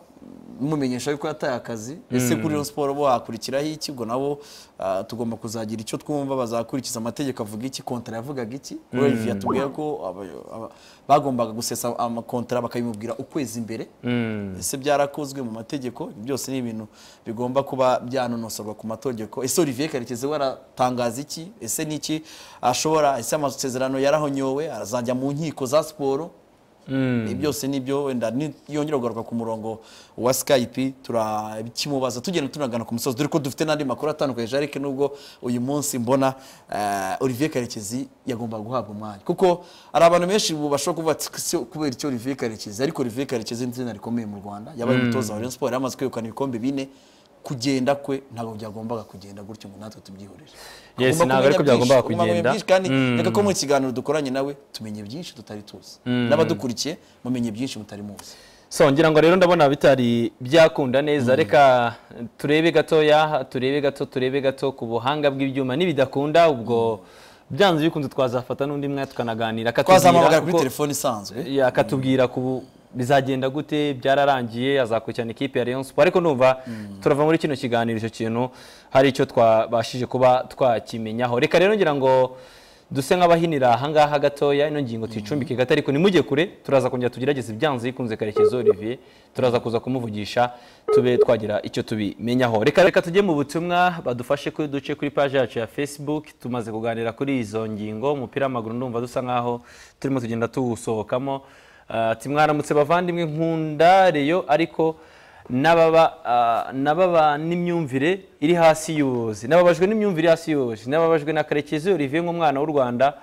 mumenyesha yuko yataye akazi ese kuri Rayon Sport bo hakurikiraho iki ngo nabo ah, tugomba kuzagira icyo twumva bazakurikiza amategeko avuga iki kontra yavugaga iki kuri Olivier yatubwiye ko aba- aba- bagombaga gusesa amakontara bakabimubwira ukwezi imbere ese byarakozwe mu mategeko byose ni ibintu bigomba kuba byanonosorwa ku mategeko ese Olivier Karekezi we aratangaza iki ese ni iki ashobora ese amasezerano yarahonyowe arazajya mu nkiko za siporo ibi byose ni byo wenda ni- yongera kugaruka ku murongo wa skype turakimubaza tugenda tunagana ku musozi dore ko dufite n'andi makuru atandukanye jarike nubwo uyu munsi mbona eh, olivier karekezi yagomba guhabwa umwanya kuko hari abantu benshi ubu bashobora kuvuga ati "Se kubera icyo olivier karekezi ariko olivier karekezi ni izina rikomeye mu rwanda yabaye umutoza wa rayon sport yari amaze kwegukana ibikombe bine kugenda kwe ntabwo byagombaga kugenda gutyo ngo natwe tubyihorere Yes, Ugomba ntabwo ariko kumenya byinshi, byagombaga ugomba kumenya kugenda. byinshi kandi reka ko mu kiganiro dukoranye nawe tumenye byinshi tutari tuzi n'abadukurikiye mumenye byinshi mutari muzi so ngira ngo rero ndabona bitari byakunda neza reka turebe gatoya turebe gato turebe gato ku buhanga bw'ibyuma nibidakunda ubwo byanze bikunze twazafata n'undi mwanya tukanaganira akatubwira twazamuhamagara kuri uko- telefone isanzwe Ya, akatubwira ku bizagenda gute byararangiye azakurikirana ikipe ya Rayon Sport ariko numva turava muri kino kiganiro icyo kintu hari icyo twabashije kuba twakimenyaho reka rero ngira ngo duse nk'abahinira ahangaha gatoya ino ngingo tuyicumbike gato ariko nimujye kure turaza kongera tugerageze ibyanze bikunze karekezi Olivier turaza kuza kumuvugisha tube twagira icyo tubimenyaho reka reka tujye mu butumwa badufashe kuri duce kuri paji yacu ya facebook tumaze kuganira kuri izo ngingo umupira w'amaguru ndumva dusa nkaho turimo tugenda tuwusohokamo Ah, ati mwaramutse bavandimwe nkunda reyo ariko n'ababa ah, n'ababa n'imyumvire iri hasi y'ubuyobozi n'ababajwe n'imyumvire iri hasi y'ubuyobozi n'ababajwe na karekezi olivier nk'umwana w'u rwanda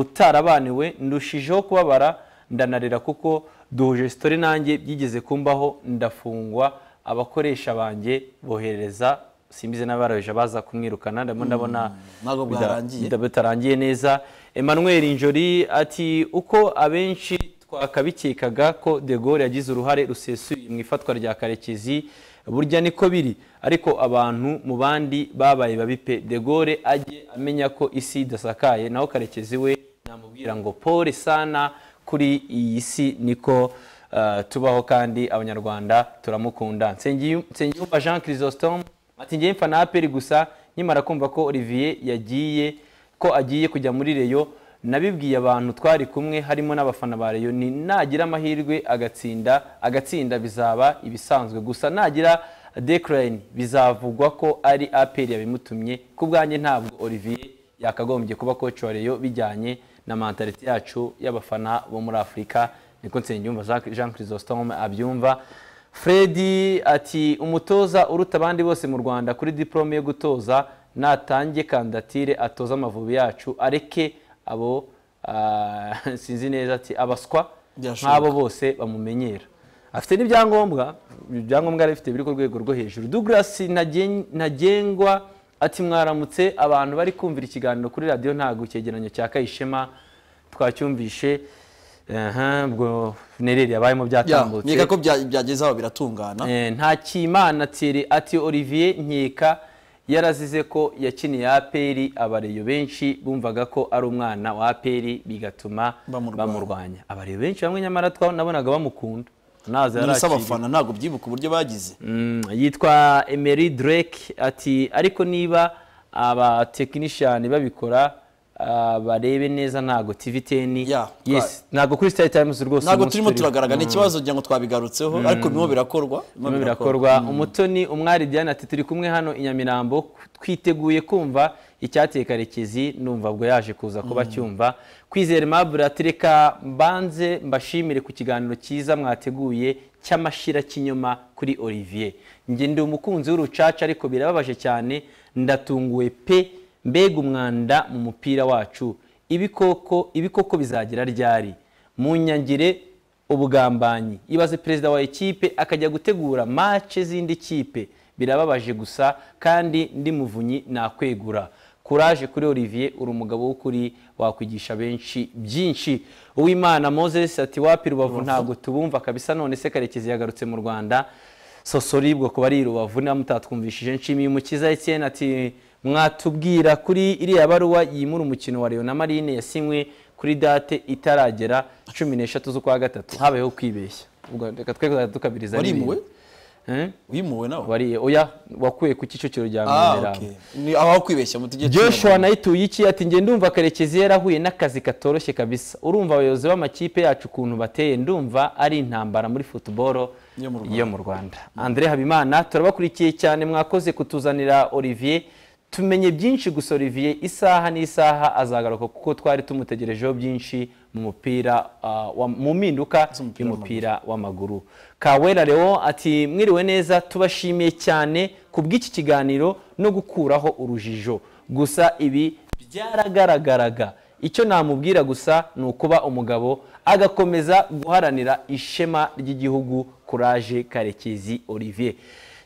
utarabaniwe ndushijeho kubabara ndanarira kuko duhuje sitori nanjye byigeze kumbaho ndafungwa abakoresha banjye bohereza simbizi n'abaroheje baza kumwirukana ndabona ndabona ntabwo bida- bwarangiye. bida- bitarangiye neza emmanuel njori ati uko abenshi twakabikekaga ko de Gaulle yagize uruhare rusesuye mu ifatwa rya karekezi burya niko biri ariko abantu mu bandi babaye babi pe de Gaulle ajye amenya ko isi idasakaye naho karekezi we namubwira ngo pole sana kuri iyi si niko uh, tubaho kandi abanyarwanda turamukunda Nsengiyu- nsengiyumva jean chrysostome ati ngewe mfa na aperi gusa nkimara kumva ko olivier yagiye ko agiye kujya muri reyo nabibwiye abantu twari kumwe harimo n'abafana ba reyo ni nagira amahirwe agatsinda agatsinda bizaba ibisanzwe gusa nagira decline bizavugwa ko ari aperi yabimutumye ku bwanjye ntabwo olivier yakagombye kuba koci wa reyo bijyanye na mentalite yacu y'abafana bo muri afurika niko nsengiyumva Jean- jean chrysostome abyumva Fredy ati umutoza uruta abandi bose mu Rwanda kuri diplome yo gutoza natange kandatire atoza amavubi yacu areke abo ah, sinzi neza ati abaswa Byashoboka. nk'abo bose bamumenyera afite n'ibyangombwa ibyangombwa yari afite biri ku rwego rwo hejuru Douglas Ntagen- ntagengwa ati mwaramutse abantu bari kumvira ikiganiro kuri radiyo ntago icyegeranyo cya kayishema twacyumvishe aha, ubwo funereri yabayemo byatambutse nkeka ko bya- byageze aho biratungana Eh, nta kimana tiri ati olivier nkeka yarazize ko yakiniye aperi abareyo benshi bumvaga ko ari umwana wa aperi bigatuma Bamurwanya. bamurwanya abareyo benshi bamwe nyamara twa- nabonaga bamukunda naza none se yarakiriye abafana ntabwo byibuka uburyo bagize Mm, yitwa emery drake ati ariko niba abatekinishiyani babikora ah, barebe neza ntabwo tv teni Yeah, yes ntabwo kuri star times rwose ntabwo umunsi turimo turiho. turagaragara ni ikibazo ngira ngo twabigarutseho ariko birimo birakorwa birimo Birimo birakorwa umutoni umwari diane ati turi kumwe hano i nyamirambo twiteguye kumva icyateye karekezi numva ubwo yaje kuza kuba cyumva kwizera aimable ati reka mbanze mbashimire ku kiganiro cyiza mwateguye cy'amashira kinyoma kuri olivier njye ndi umukunzi w'urucaca ariko birababaje cyane ndatunguwe pe mbega umwanda mu mupira wacu ibikoko ibikoko bizagira ryari mu nyangire ubugambanyi ibaze perezida wa ekipe akajya gutegura mace z'indi kipe birababaje gusa kandi ndi muvunyi nakwegura kuraje kuri olivier uri umugabo w'ukuri wakwigisha benshi byinshi uwimana moses ati wapi rubavu ntabwo tubumva kabisa none se karekezi yagarutse mu rwanda sosoribwa kuba ari i rubavu niba mutatwumvishije nshimiye umukiza etienne ati mwatubwira kuri iriya baruwa yimura umukino wa Rayon na marine yasinywe kuri date itaragera cumi n'eshatu z'ukwa gatatu habayeho kwibeshya ubwo reka twe kuzajya dukabiriza warimuwe n'ibindi. Eh? wimuwe nawe wariye oya wakuye ku kicukiro rya ah Nyamirambo. okay ni aho kwibeshya mu tujye Joshua nayituye iki ati njye ndumva karekezi yarahuye n'akazi katoroshye kabisa urumva abayobozi b'amakipe yacu ukuntu bateye ndumva ari intambara muri futuboro Yo mu Rwanda. yo mu rwanda andre habimana turabakurikiye cyane mwakoze kutuzanira olivier tumenye byinshi gusa olivier isaha n'isaha azagaruka kuko twari tumutegerejeho byinshi mu mupira ah, wa- mu mpinduka Z'umupira y'umupira w'amaguru kawera leo ati mwiriwe neza tubashimiye cyane ku bw'iki kiganiro no gukuraho urujijo gusa ibi byaragaragaraga icyo namubwira gusa ni ukuba umugabo agakomeza guharanira ishema ry'igihugu kuraje karekezi olivier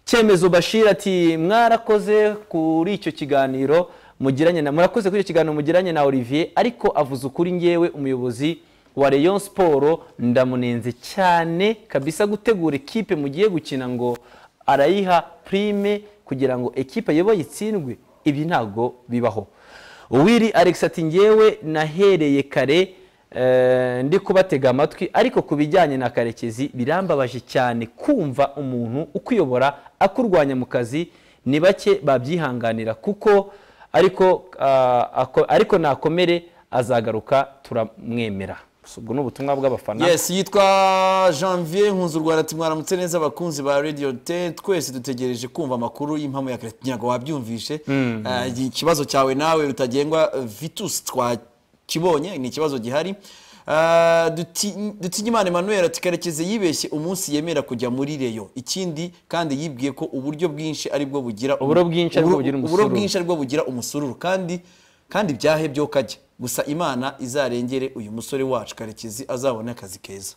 cyemezo bashir ati mwarakoze kuri icyo kiganiro mugiranye na murakoze kuri icyo kiganiro mugiranye na olivier ariko avuze ukuri ngewe umuyobozi wa Rayon Sport ndamunenze cyane kabisa gutegura ekipe mugiye gukina ngo arayiha prime kugira ngo ekipe ayoboye itsindwe ibi ntago bibaho uwiri alex ati ngewe nahereye kare eh, ndi kubatega amatwi ariko ku bijyanye na karekezi birambabaje cyane kumva umuntu ukuyobora akurwanya mu kazi ni bake babyihanganira kuko ariko ah, ako- ariko nakomere azagaruka turamwemera So, ubwo ni ubutumwa bw'abafana Yes, yitwa Janvier Nkunzu Rwanda ati mwaramutse neza abakunzi ba Radio 10 twese dutegereje kumva amakuru y'impamo ya Kret nyago wabyumvishe Ah, iki- ikibazo cyawe nawe utagengwa eh, Vitus twakibonye ni ikibazo gihari Ah, Duti- Dutinyimana Emmanuel ati karekezi yibeshye umunsi yemera kujya muri Reyo ikindi kandi yibwiye ko uburyo bwinshi aribwo bugira Uburo bwinshi aribwo bugira uburo umusururu. bwinshi aribwo bugira umusururu kandi kandi byahe byo kajya gusa imana izarengere uyu musore wacu karekezi azabone akazi keza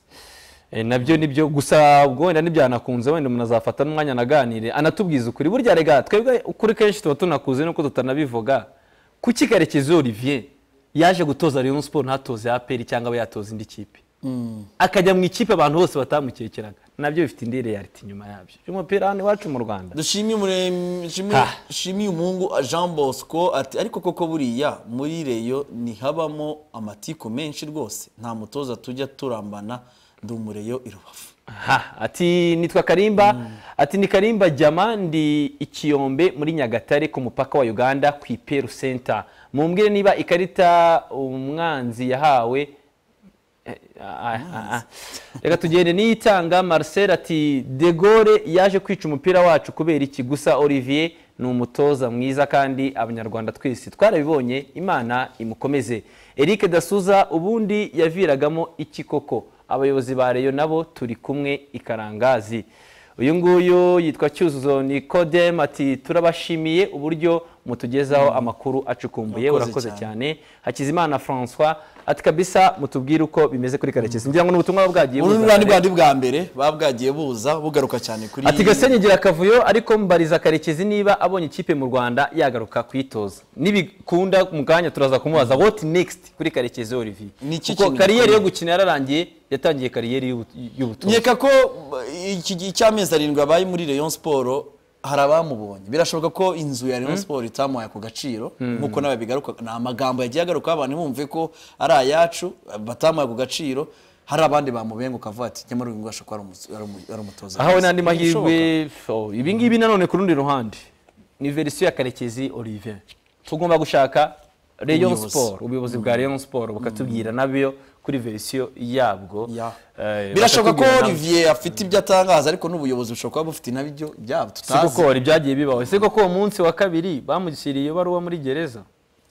Eh, nabyo nibyo gusa ubwo wenda ntibyanakunze wenda umuntu azafata n'umwanya anaganire anatubwiza ukuri burya rega twebwe ukuri kenshi tuba tunakuze nuko tutanabivuga kuki karekezi olivier yaje gutoza rayon sport ntatoze aperi cyangwa abe yatoza indi kipe akajya mu ikipe abantu bose batamukekeraga nabyo bifite indi reality inyuma yabyo umupira hano iwacu mu rwanda dushimye umuremyi- shimye- Ha. shimye umuhungu jean bosco ati ariko koko buriya muri reyo ntihabamo amatiku menshi rwose nta mutoza tujya turambana ndi umureyo i rubavu Aha, ati nitwa karimba ati ni karimba jyama ndi ikiyombe muri nyagatare ku mupaka wa uganda ku iperu center mumbwire niba ikarita umwanzi yahawe Eh, ah, ah, ah. reka tugende niyitanga marcel ati de Gaulle yaje kwica umupira wacu kubera iki gusa olivier ni umutoza mwiza kandi abanyarwanda twese twarabibonye imana imukomeze eric dasuza ubundi yaviragamo iki koko abayobozi ba reyo nabo turi kumwe ikarangazi uyu nguyu yitwa cyuzuzo nikodem ati turabashimiye uburyo mutugezaho amakuru acukumbuye Urakoze urakoze cyane. cyane cyane hakizimana francois ati kabisa mutubwire uko bimeze kuri karekezi ngira ngo ni ubutumwa buba bwagiye uru ni buza bwa- ni bwa kare. ndi bwa mbere babwagiye buza bugaruka cyane kuri ati gasenyi gira akavuyo ariko mbariza karekezi niba abonye ikipe mu rwanda yagaruka kuyitoza nibikunda mu kanya turaza kumubaza what next kuri karekezi olivier Niki kuko kintu kariyeri yo gikomeye? gukina yararangiye yatangiye kariyeri y'ubu- y'ubutoza nkeka ko uh, iki- icy'amezi arindwi abaye muri Rayon Sport hari abamubonye birashoboka ko inzu ya Rayon Sport itamuhaye ako gaciro nk'uko nawe bigaruka ni amagambo yagiye agaruka abantu bumve ko ari ayacu batamuhaye ako gaciro hari abandi bamubenguka avuga ati nyamara uyu ngwasha ko ari umu- ari umu- ari umutoza ahawe mwiza." n'andi mahirwe Birashoboka. oh, ibi ngibi nanone ku rundi ruhande ni verisiyo ya karekezi olivier tugomba gushaka rayon Ubuyobozi. sport ubuyobozi bwa rayon sport bukatubwira nabyo kuri verisiyo yabwo Ya. Eh, birashoboka ko bakatubwira nabyo. olivier afite ibyo atangaza ariko n'ubuyobozi bushobora kuba bufite nabyo byabo si koko tutazi hari ibyagiye bibaho ese koko uwo munsi wa kabiri bamushyiriye ibaruwa muri gereza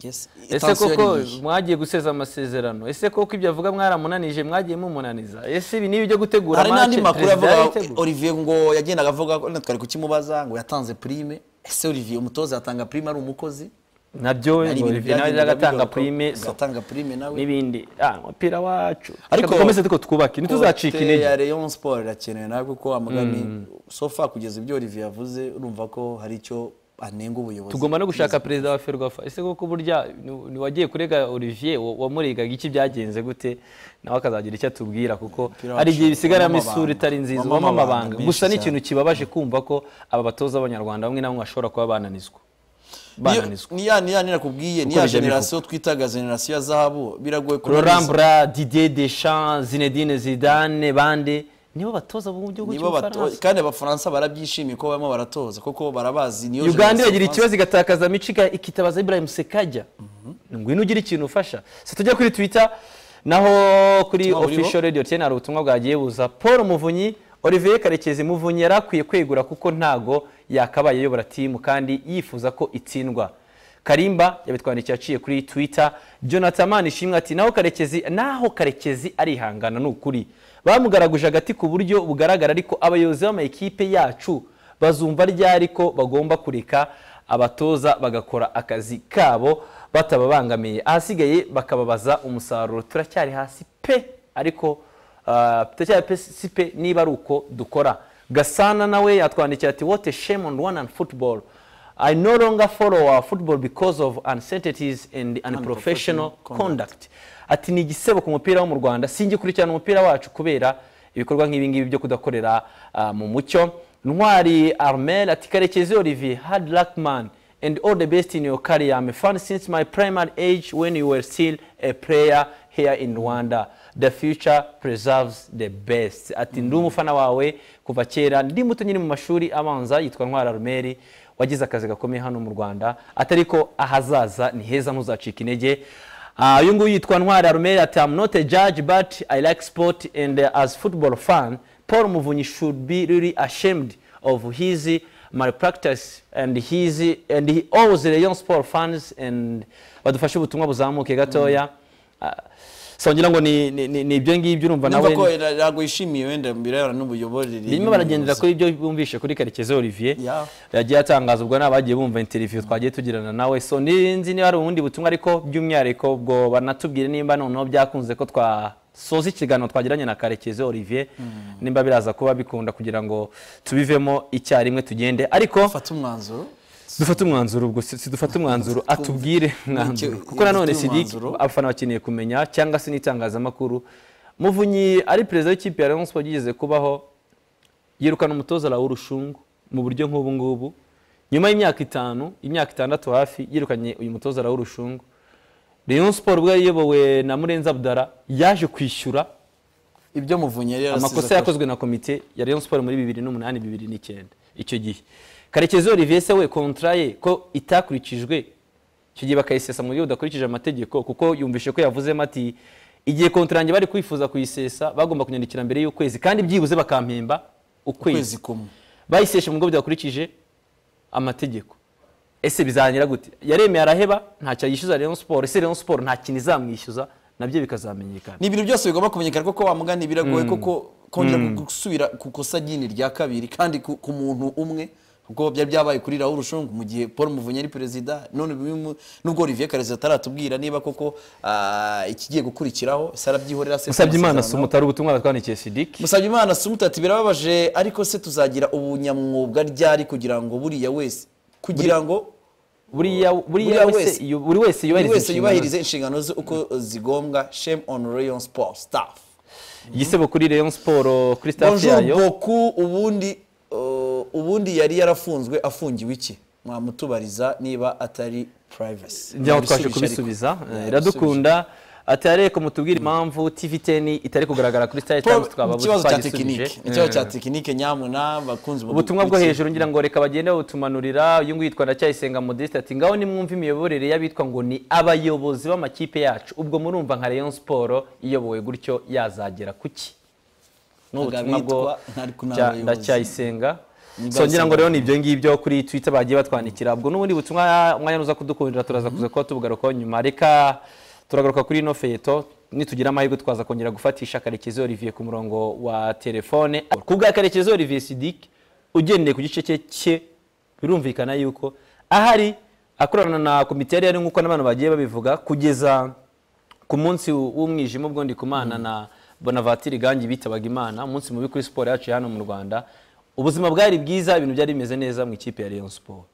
Yes. ese Tension koko ni iyi. mwagiye guseza amasezerano ese koko ibyo avuga mwaramunanije mwagiye mumunaniza ese ibi ni ibyo gutegura hari n'andi match, makuru perezida avuga yabitegura? olivier ngo yagendaga avuga ko twari kukimubaza ngo yatanze prime ese olivier umutoza yatanga prime ari umukozi nabyo Hari ibintu olivier nawe byagendaga agatanga bigaruka, prime so agatanga prime nawe n'ibindi ah umupira wacu Ariko- ariko dukomeze tuko twubake ntituzacika Kote ya intege Rayon Sport irakenewe nawe kuko amagani so far kugeza ibyo Olivier yavuze urumva ko hari icyo anenga ubuyobozi tugomba no gushaka perezida wa ferwafa ese koko burya ni- niwagiye kurega olivier wa- wamurigaga iki byagenze gute nawe akazagira icyo atubwira kuko Umupira hari igihe wacu bisigaramo wabamo isura abantu, itari nziza wabamo wabamo amabanga abantu gusa ni menshi ikintu kibabaje kumva ko aba batoza b'abanyarwanda bamwe na bamwe bashobora kuba bananizwa Niyo- bananizwa ni ya ni ya ni nakubwiye ni ya bijya generasiyo twitaga generasiyo ya zahabu biragoye kubona laurent bra didier deschamps zinedine zidane bande nibo batoza bo mu gihugu nibo batoza cy'ubufaransa kandi abafaransa barabyishimiye ko barimo baratoza kuko barabazi niyo uganda generasiyo iragira y'Abafaransa. ikibazo igatakaza mico ika- ikitabaza ibrahim sekajya ngwino ugire ikintu ufasha se tujya kuri twitter naho kuri Ubutumwa buriho. official radio tn hari ubutumwa bwagiye buza paul muvunyi olivier karekezi muvunyi yari akwiye kwegura kuko ntago yakabaye ayobora timu kandi yifuza ko itsindwa karimba yabitwandikiye aciye kuri twitter jonathan manishimwe ati naho karekezi naho karekezi arihangana ni ukuri bamugaraguje agati ku buryo bugaragara ariko abayobozi b'amakipe yacu bazumva ryari ko bagomba kureka abatoza bagakora akazi kabo batababangamiye ahasigaye bakababaza umusaruro turacyari hasi pe ariko ah, turacyari pe- si pe niba ari uko dukora gasana nawe yatwandikiye ati what a shame on one and football I no longer follow our football because of uncertainties and unprofessional conduct. Ati ni igisebo ku mupira wo mu Rwanda singikurikirana umupira wacu kubera ibikorwa nk'ibi ngibi byo kudakorera ah, mu mucyo ntwari armel ati karekezi olivier hard luck man and all the best in your career i'm a fan since my primary age when you were still a player here in rwanda the future preserves the best ati ndi umufana wawe kuva kera ndi muto nyiri mu mashuri abanza yitwa ntwari armel wagize akazi gakomeye hano mu rwanda atari ko ahazaza ni heza ntuzacika intege Ah, uyu nguyu yitwa ntwari arumeri ati am not a judge but i like sport and uh, as football fan paul muvunyi should be really ashamed of his malpractice and his and he owes the young sport fans and badufashe ubutumwa buzamuke gatoya Ah, so ngira ngo ni ni- ni ni ibyo ngibyo urumva Numva ko nawe ira- irago yishimiye wenda birebana n'ubuyoborere birimo baragendera kuri ibyo bumvishe kuri karekezi olivier Yeah. yagiye atangaza ubwo n'abagiye bumva interview twagiye tugirana nawe so ninzi niba hari ubundi butumwa ariko by'umwihariko ubwo banatubwire nimba noneho byakunze ko twasoza ikiganiro twagiranye na karekezi olivier nimba biraza kuba bikunda kugira ngo tubivemo icyarimwe tugende ariko fata umwanzuro dufate umwanzuro ubwo si si dufate umwanzuro atubwire umwanzuro kuko nanone dufate sidik umwanzuro. abafana bakeneye kumenya cyangwa se n'itangazamakuru muvunyi ari perezida w'ikipe ya rayon sports yigeze kubaho yirukana umutoza Raoul Rushungu mu buryo nk'ubu ngubu nyuma y'imyaka itanu imyaka itandatu hafi yirukanye uyu mutoza Raoul Rushungu Rayon Sport ubwo yayobowe na Murenzi Abdara yaje kwishyura ibyo muvunyi yari yarasize amakosa akora. yakozwe na komite ya Rayon Sport muri bibiri n'umunani bibiri n'icyenda icyo gihe karekezi olivier se we kontra ye ko itakurikijwe icyo gihe bakayisesa mu buryo budakurikije amategeko kuko yumvishe ko yavuzemo ati igihe kontra yanjye bari kwifuza kuyisesa bagomba kunyandikira mbere y'ukwezi kandi byibuze bakampemba ukwezi ukwezi kumwe bayiseshe mu buryo budakurikije amategeko ese bizangira gute yaremeye araheba ntacyo yishyuza Rayon Sport ese Rayon Sport nta kintu izamwishyuza nabyo bikazamenyekana ni ibintu byose bigomba kumenyekana kuko wa mugani biragoye kuko kongera gusubira ku kosa nyine rya kabiri kandi ku ku muntu umwe kuko byari byabaye kuri Raoul Rushungu mu gihe Paul Muvunyi ari perezida none bimu- nubwo Olivier Karekezi ataratubwira niba koko ah, ikigiye gukurikiraho se arabyihorera se usabye imana si amasezerano. umutari ubutumwa batwandikiye Sidik musabye imana sumuta ati birababaje ariko se tuzagira ubunyamwuga ryari kugira ngo buriya wese kugira ngo buriya buriya Buriya wese wese- yu- buri wese buri yubahiriza inshingano ze wese yubahirize inshingano ze uko zigombwa shame on rayon sport staff igisebo kuri Rayon Sport kuri staff bonjour yayo beaucoup ubundi uh, ubundi yari yarafunzwe afungiwe iki mwamutubariza niba atari purayivasi njyaho twaje kubisubiza eh, iradukunda ati ariko mutubwire impamvu tv teni itari kugaragara kuri sitari tayimu tukaba ikibazo cya twagisubije tekinike ikibazo cya tekinike nyamuna bakunze ubutumwa bwo hejuru ngira ngo reka bagende bawutumanurira uyu nguyu yitwa ndacyayisenga modeste ati ngaho nimwumva imiyoborere y'abitwa ngo ni abayobozi b'amakipe yacu ubwo murumva nka rayon siporo iyobowe gutyo yazagera kuki ni ubutumwa bwo Abitwa ntariko ni Cya- abayobozi. ndacyayisenga Ndacyayisenga. so ngira ngo rero ni ibyo ngibyo kuri twitter bagiye batwandikira ubwo n'ubundi butumwa mwanya uza kudukundira turaza kuza kuba tubugarukaho nyuma reka turagaruka kuri ino feto nitugira amahirwe twaza kongera gufatisha karekezi olivier ku murongo wa telefone ku bwa karekezi olivier sidik ugendeye ku gice cye cye birumvikana yuko ahari akorana na komite yari yari nk'uko n'abantu bagiye babivuga kugeza ku munsi w'umwijima ubwo ndi kumana na bonavatiri gangi bitabaga imana umunsi mubi kuri siporo yacu ya hano mu rwanda ubuzima bwari bwiza ibintu byari bimeze neza mu ikipe ya rayon siporo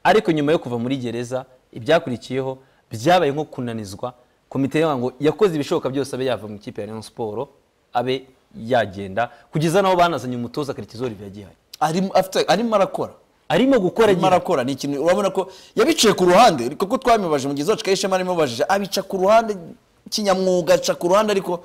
ariko nyuma yo kuva muri gereza ibyakurikiyeho byabaye nko kunanizwa komite yavuga ngo yakoze ibishoboka byose abe yava mu ikipe ya rayon siporo abe yagenda kugeza n'aho banazanye umutoza karekezi olivier agihari arimo afite- arimo arakora arimo gukora arimo agihari arakora ni ikintu urabona ko yabicaye ku ruhande kuko twamibajije mu gihe zacu kahishema arimubajije abica ku ruhande kinyamwuga aca ku ruhande ariko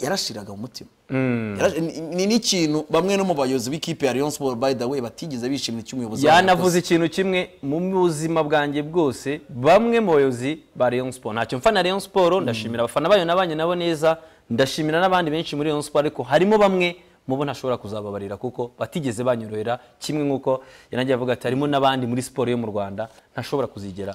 yarashiraga mu mutima Yarashi- ni- ni n'ikintu bamwe no mu bayobozi b'ikipe ya Rayon Sport by the way batigeze bishimira icyo umuyobozi wabo yanavuze ikintu kimwe mu buzima bwanjye bwose bamwe mu bayobozi ba Rayon Sport ntacyo mfa na Rayon Sport ndashimira abafana bayo nabanye nabo neza ndashimira n'abandi benshi muri Rayon Sport ariko harimo bamwe mu bo ntashobora kuzababarira kuko batigeze banyorohera kimwe nk'uko yanagiye avuga ati harimo n'abandi muri siporo yo mu Rwanda ntashobora kuzigera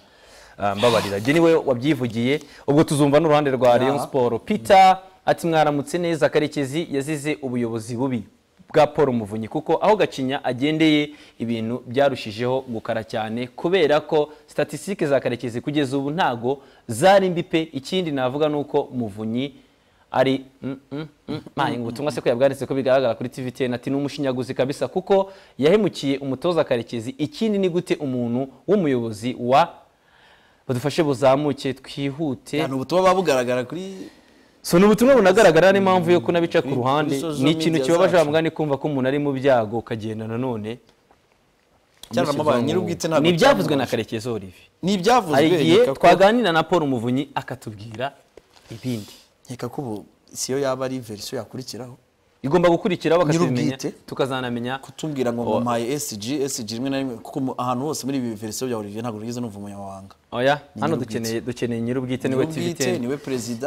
ah, mbabarira jye niwe wabyivugiye ubwo tuzumva n'uruhande rwa Rayon Sport Peter ati mwaramutse neza karekezi yazize ubuyobozi bubi bwa paul muvunyi kuko aho gacinya agendeye ibintu byarushijeho gukara cyane kubera ko statisitike za karekezi kugeza ubu ntago zari mbi pe ikindi navuga ni uko muvunyi ari mm, mm, mm, mayi ngo ubutumwa se ko yabwanditse ko bigaragara kuri tvtn ati ni umushinyaguzi kabisa kuko yahemukiye umutoza karekezi ikindi ni gute umuntu w'umuyobozi wa badufashe buzamuke twihute ni ubutumwa buba bugaragara kuri so ni ubutumwa bunagaragara n'impamvu yo kunabica ku kuri- ruhande kuri social ni ikintu media kibabaje zacu. bamwe ni kumva ko umuntu ari mu byago ukagenda nanone cyangwa amabanki nyir'ubwite ntabwo ni ibyavuzwe na byamubasha. karekezi olivier ni ibyavuzwe hari igihe nkeka ko- twaganira na paul muvunyi akatubwira ibindi nkeka ko ubu siyo yaba ari verisiyo yakurikiraho igomba gukurikiraho bakatubimenya Nyir'ubwite. tukazanamenya kutubwira ngo mumpaye SG SG rimwe na rimwe kuko mu- ahantu hose muri ibi verisiyo bya Olivier ntabwo wigeze numva umunyamabanga oya hano nyir'ubwite. dukeneye dukeneye nyir'ubwite niwe Nyir'ubwite, tvtn niwe perezida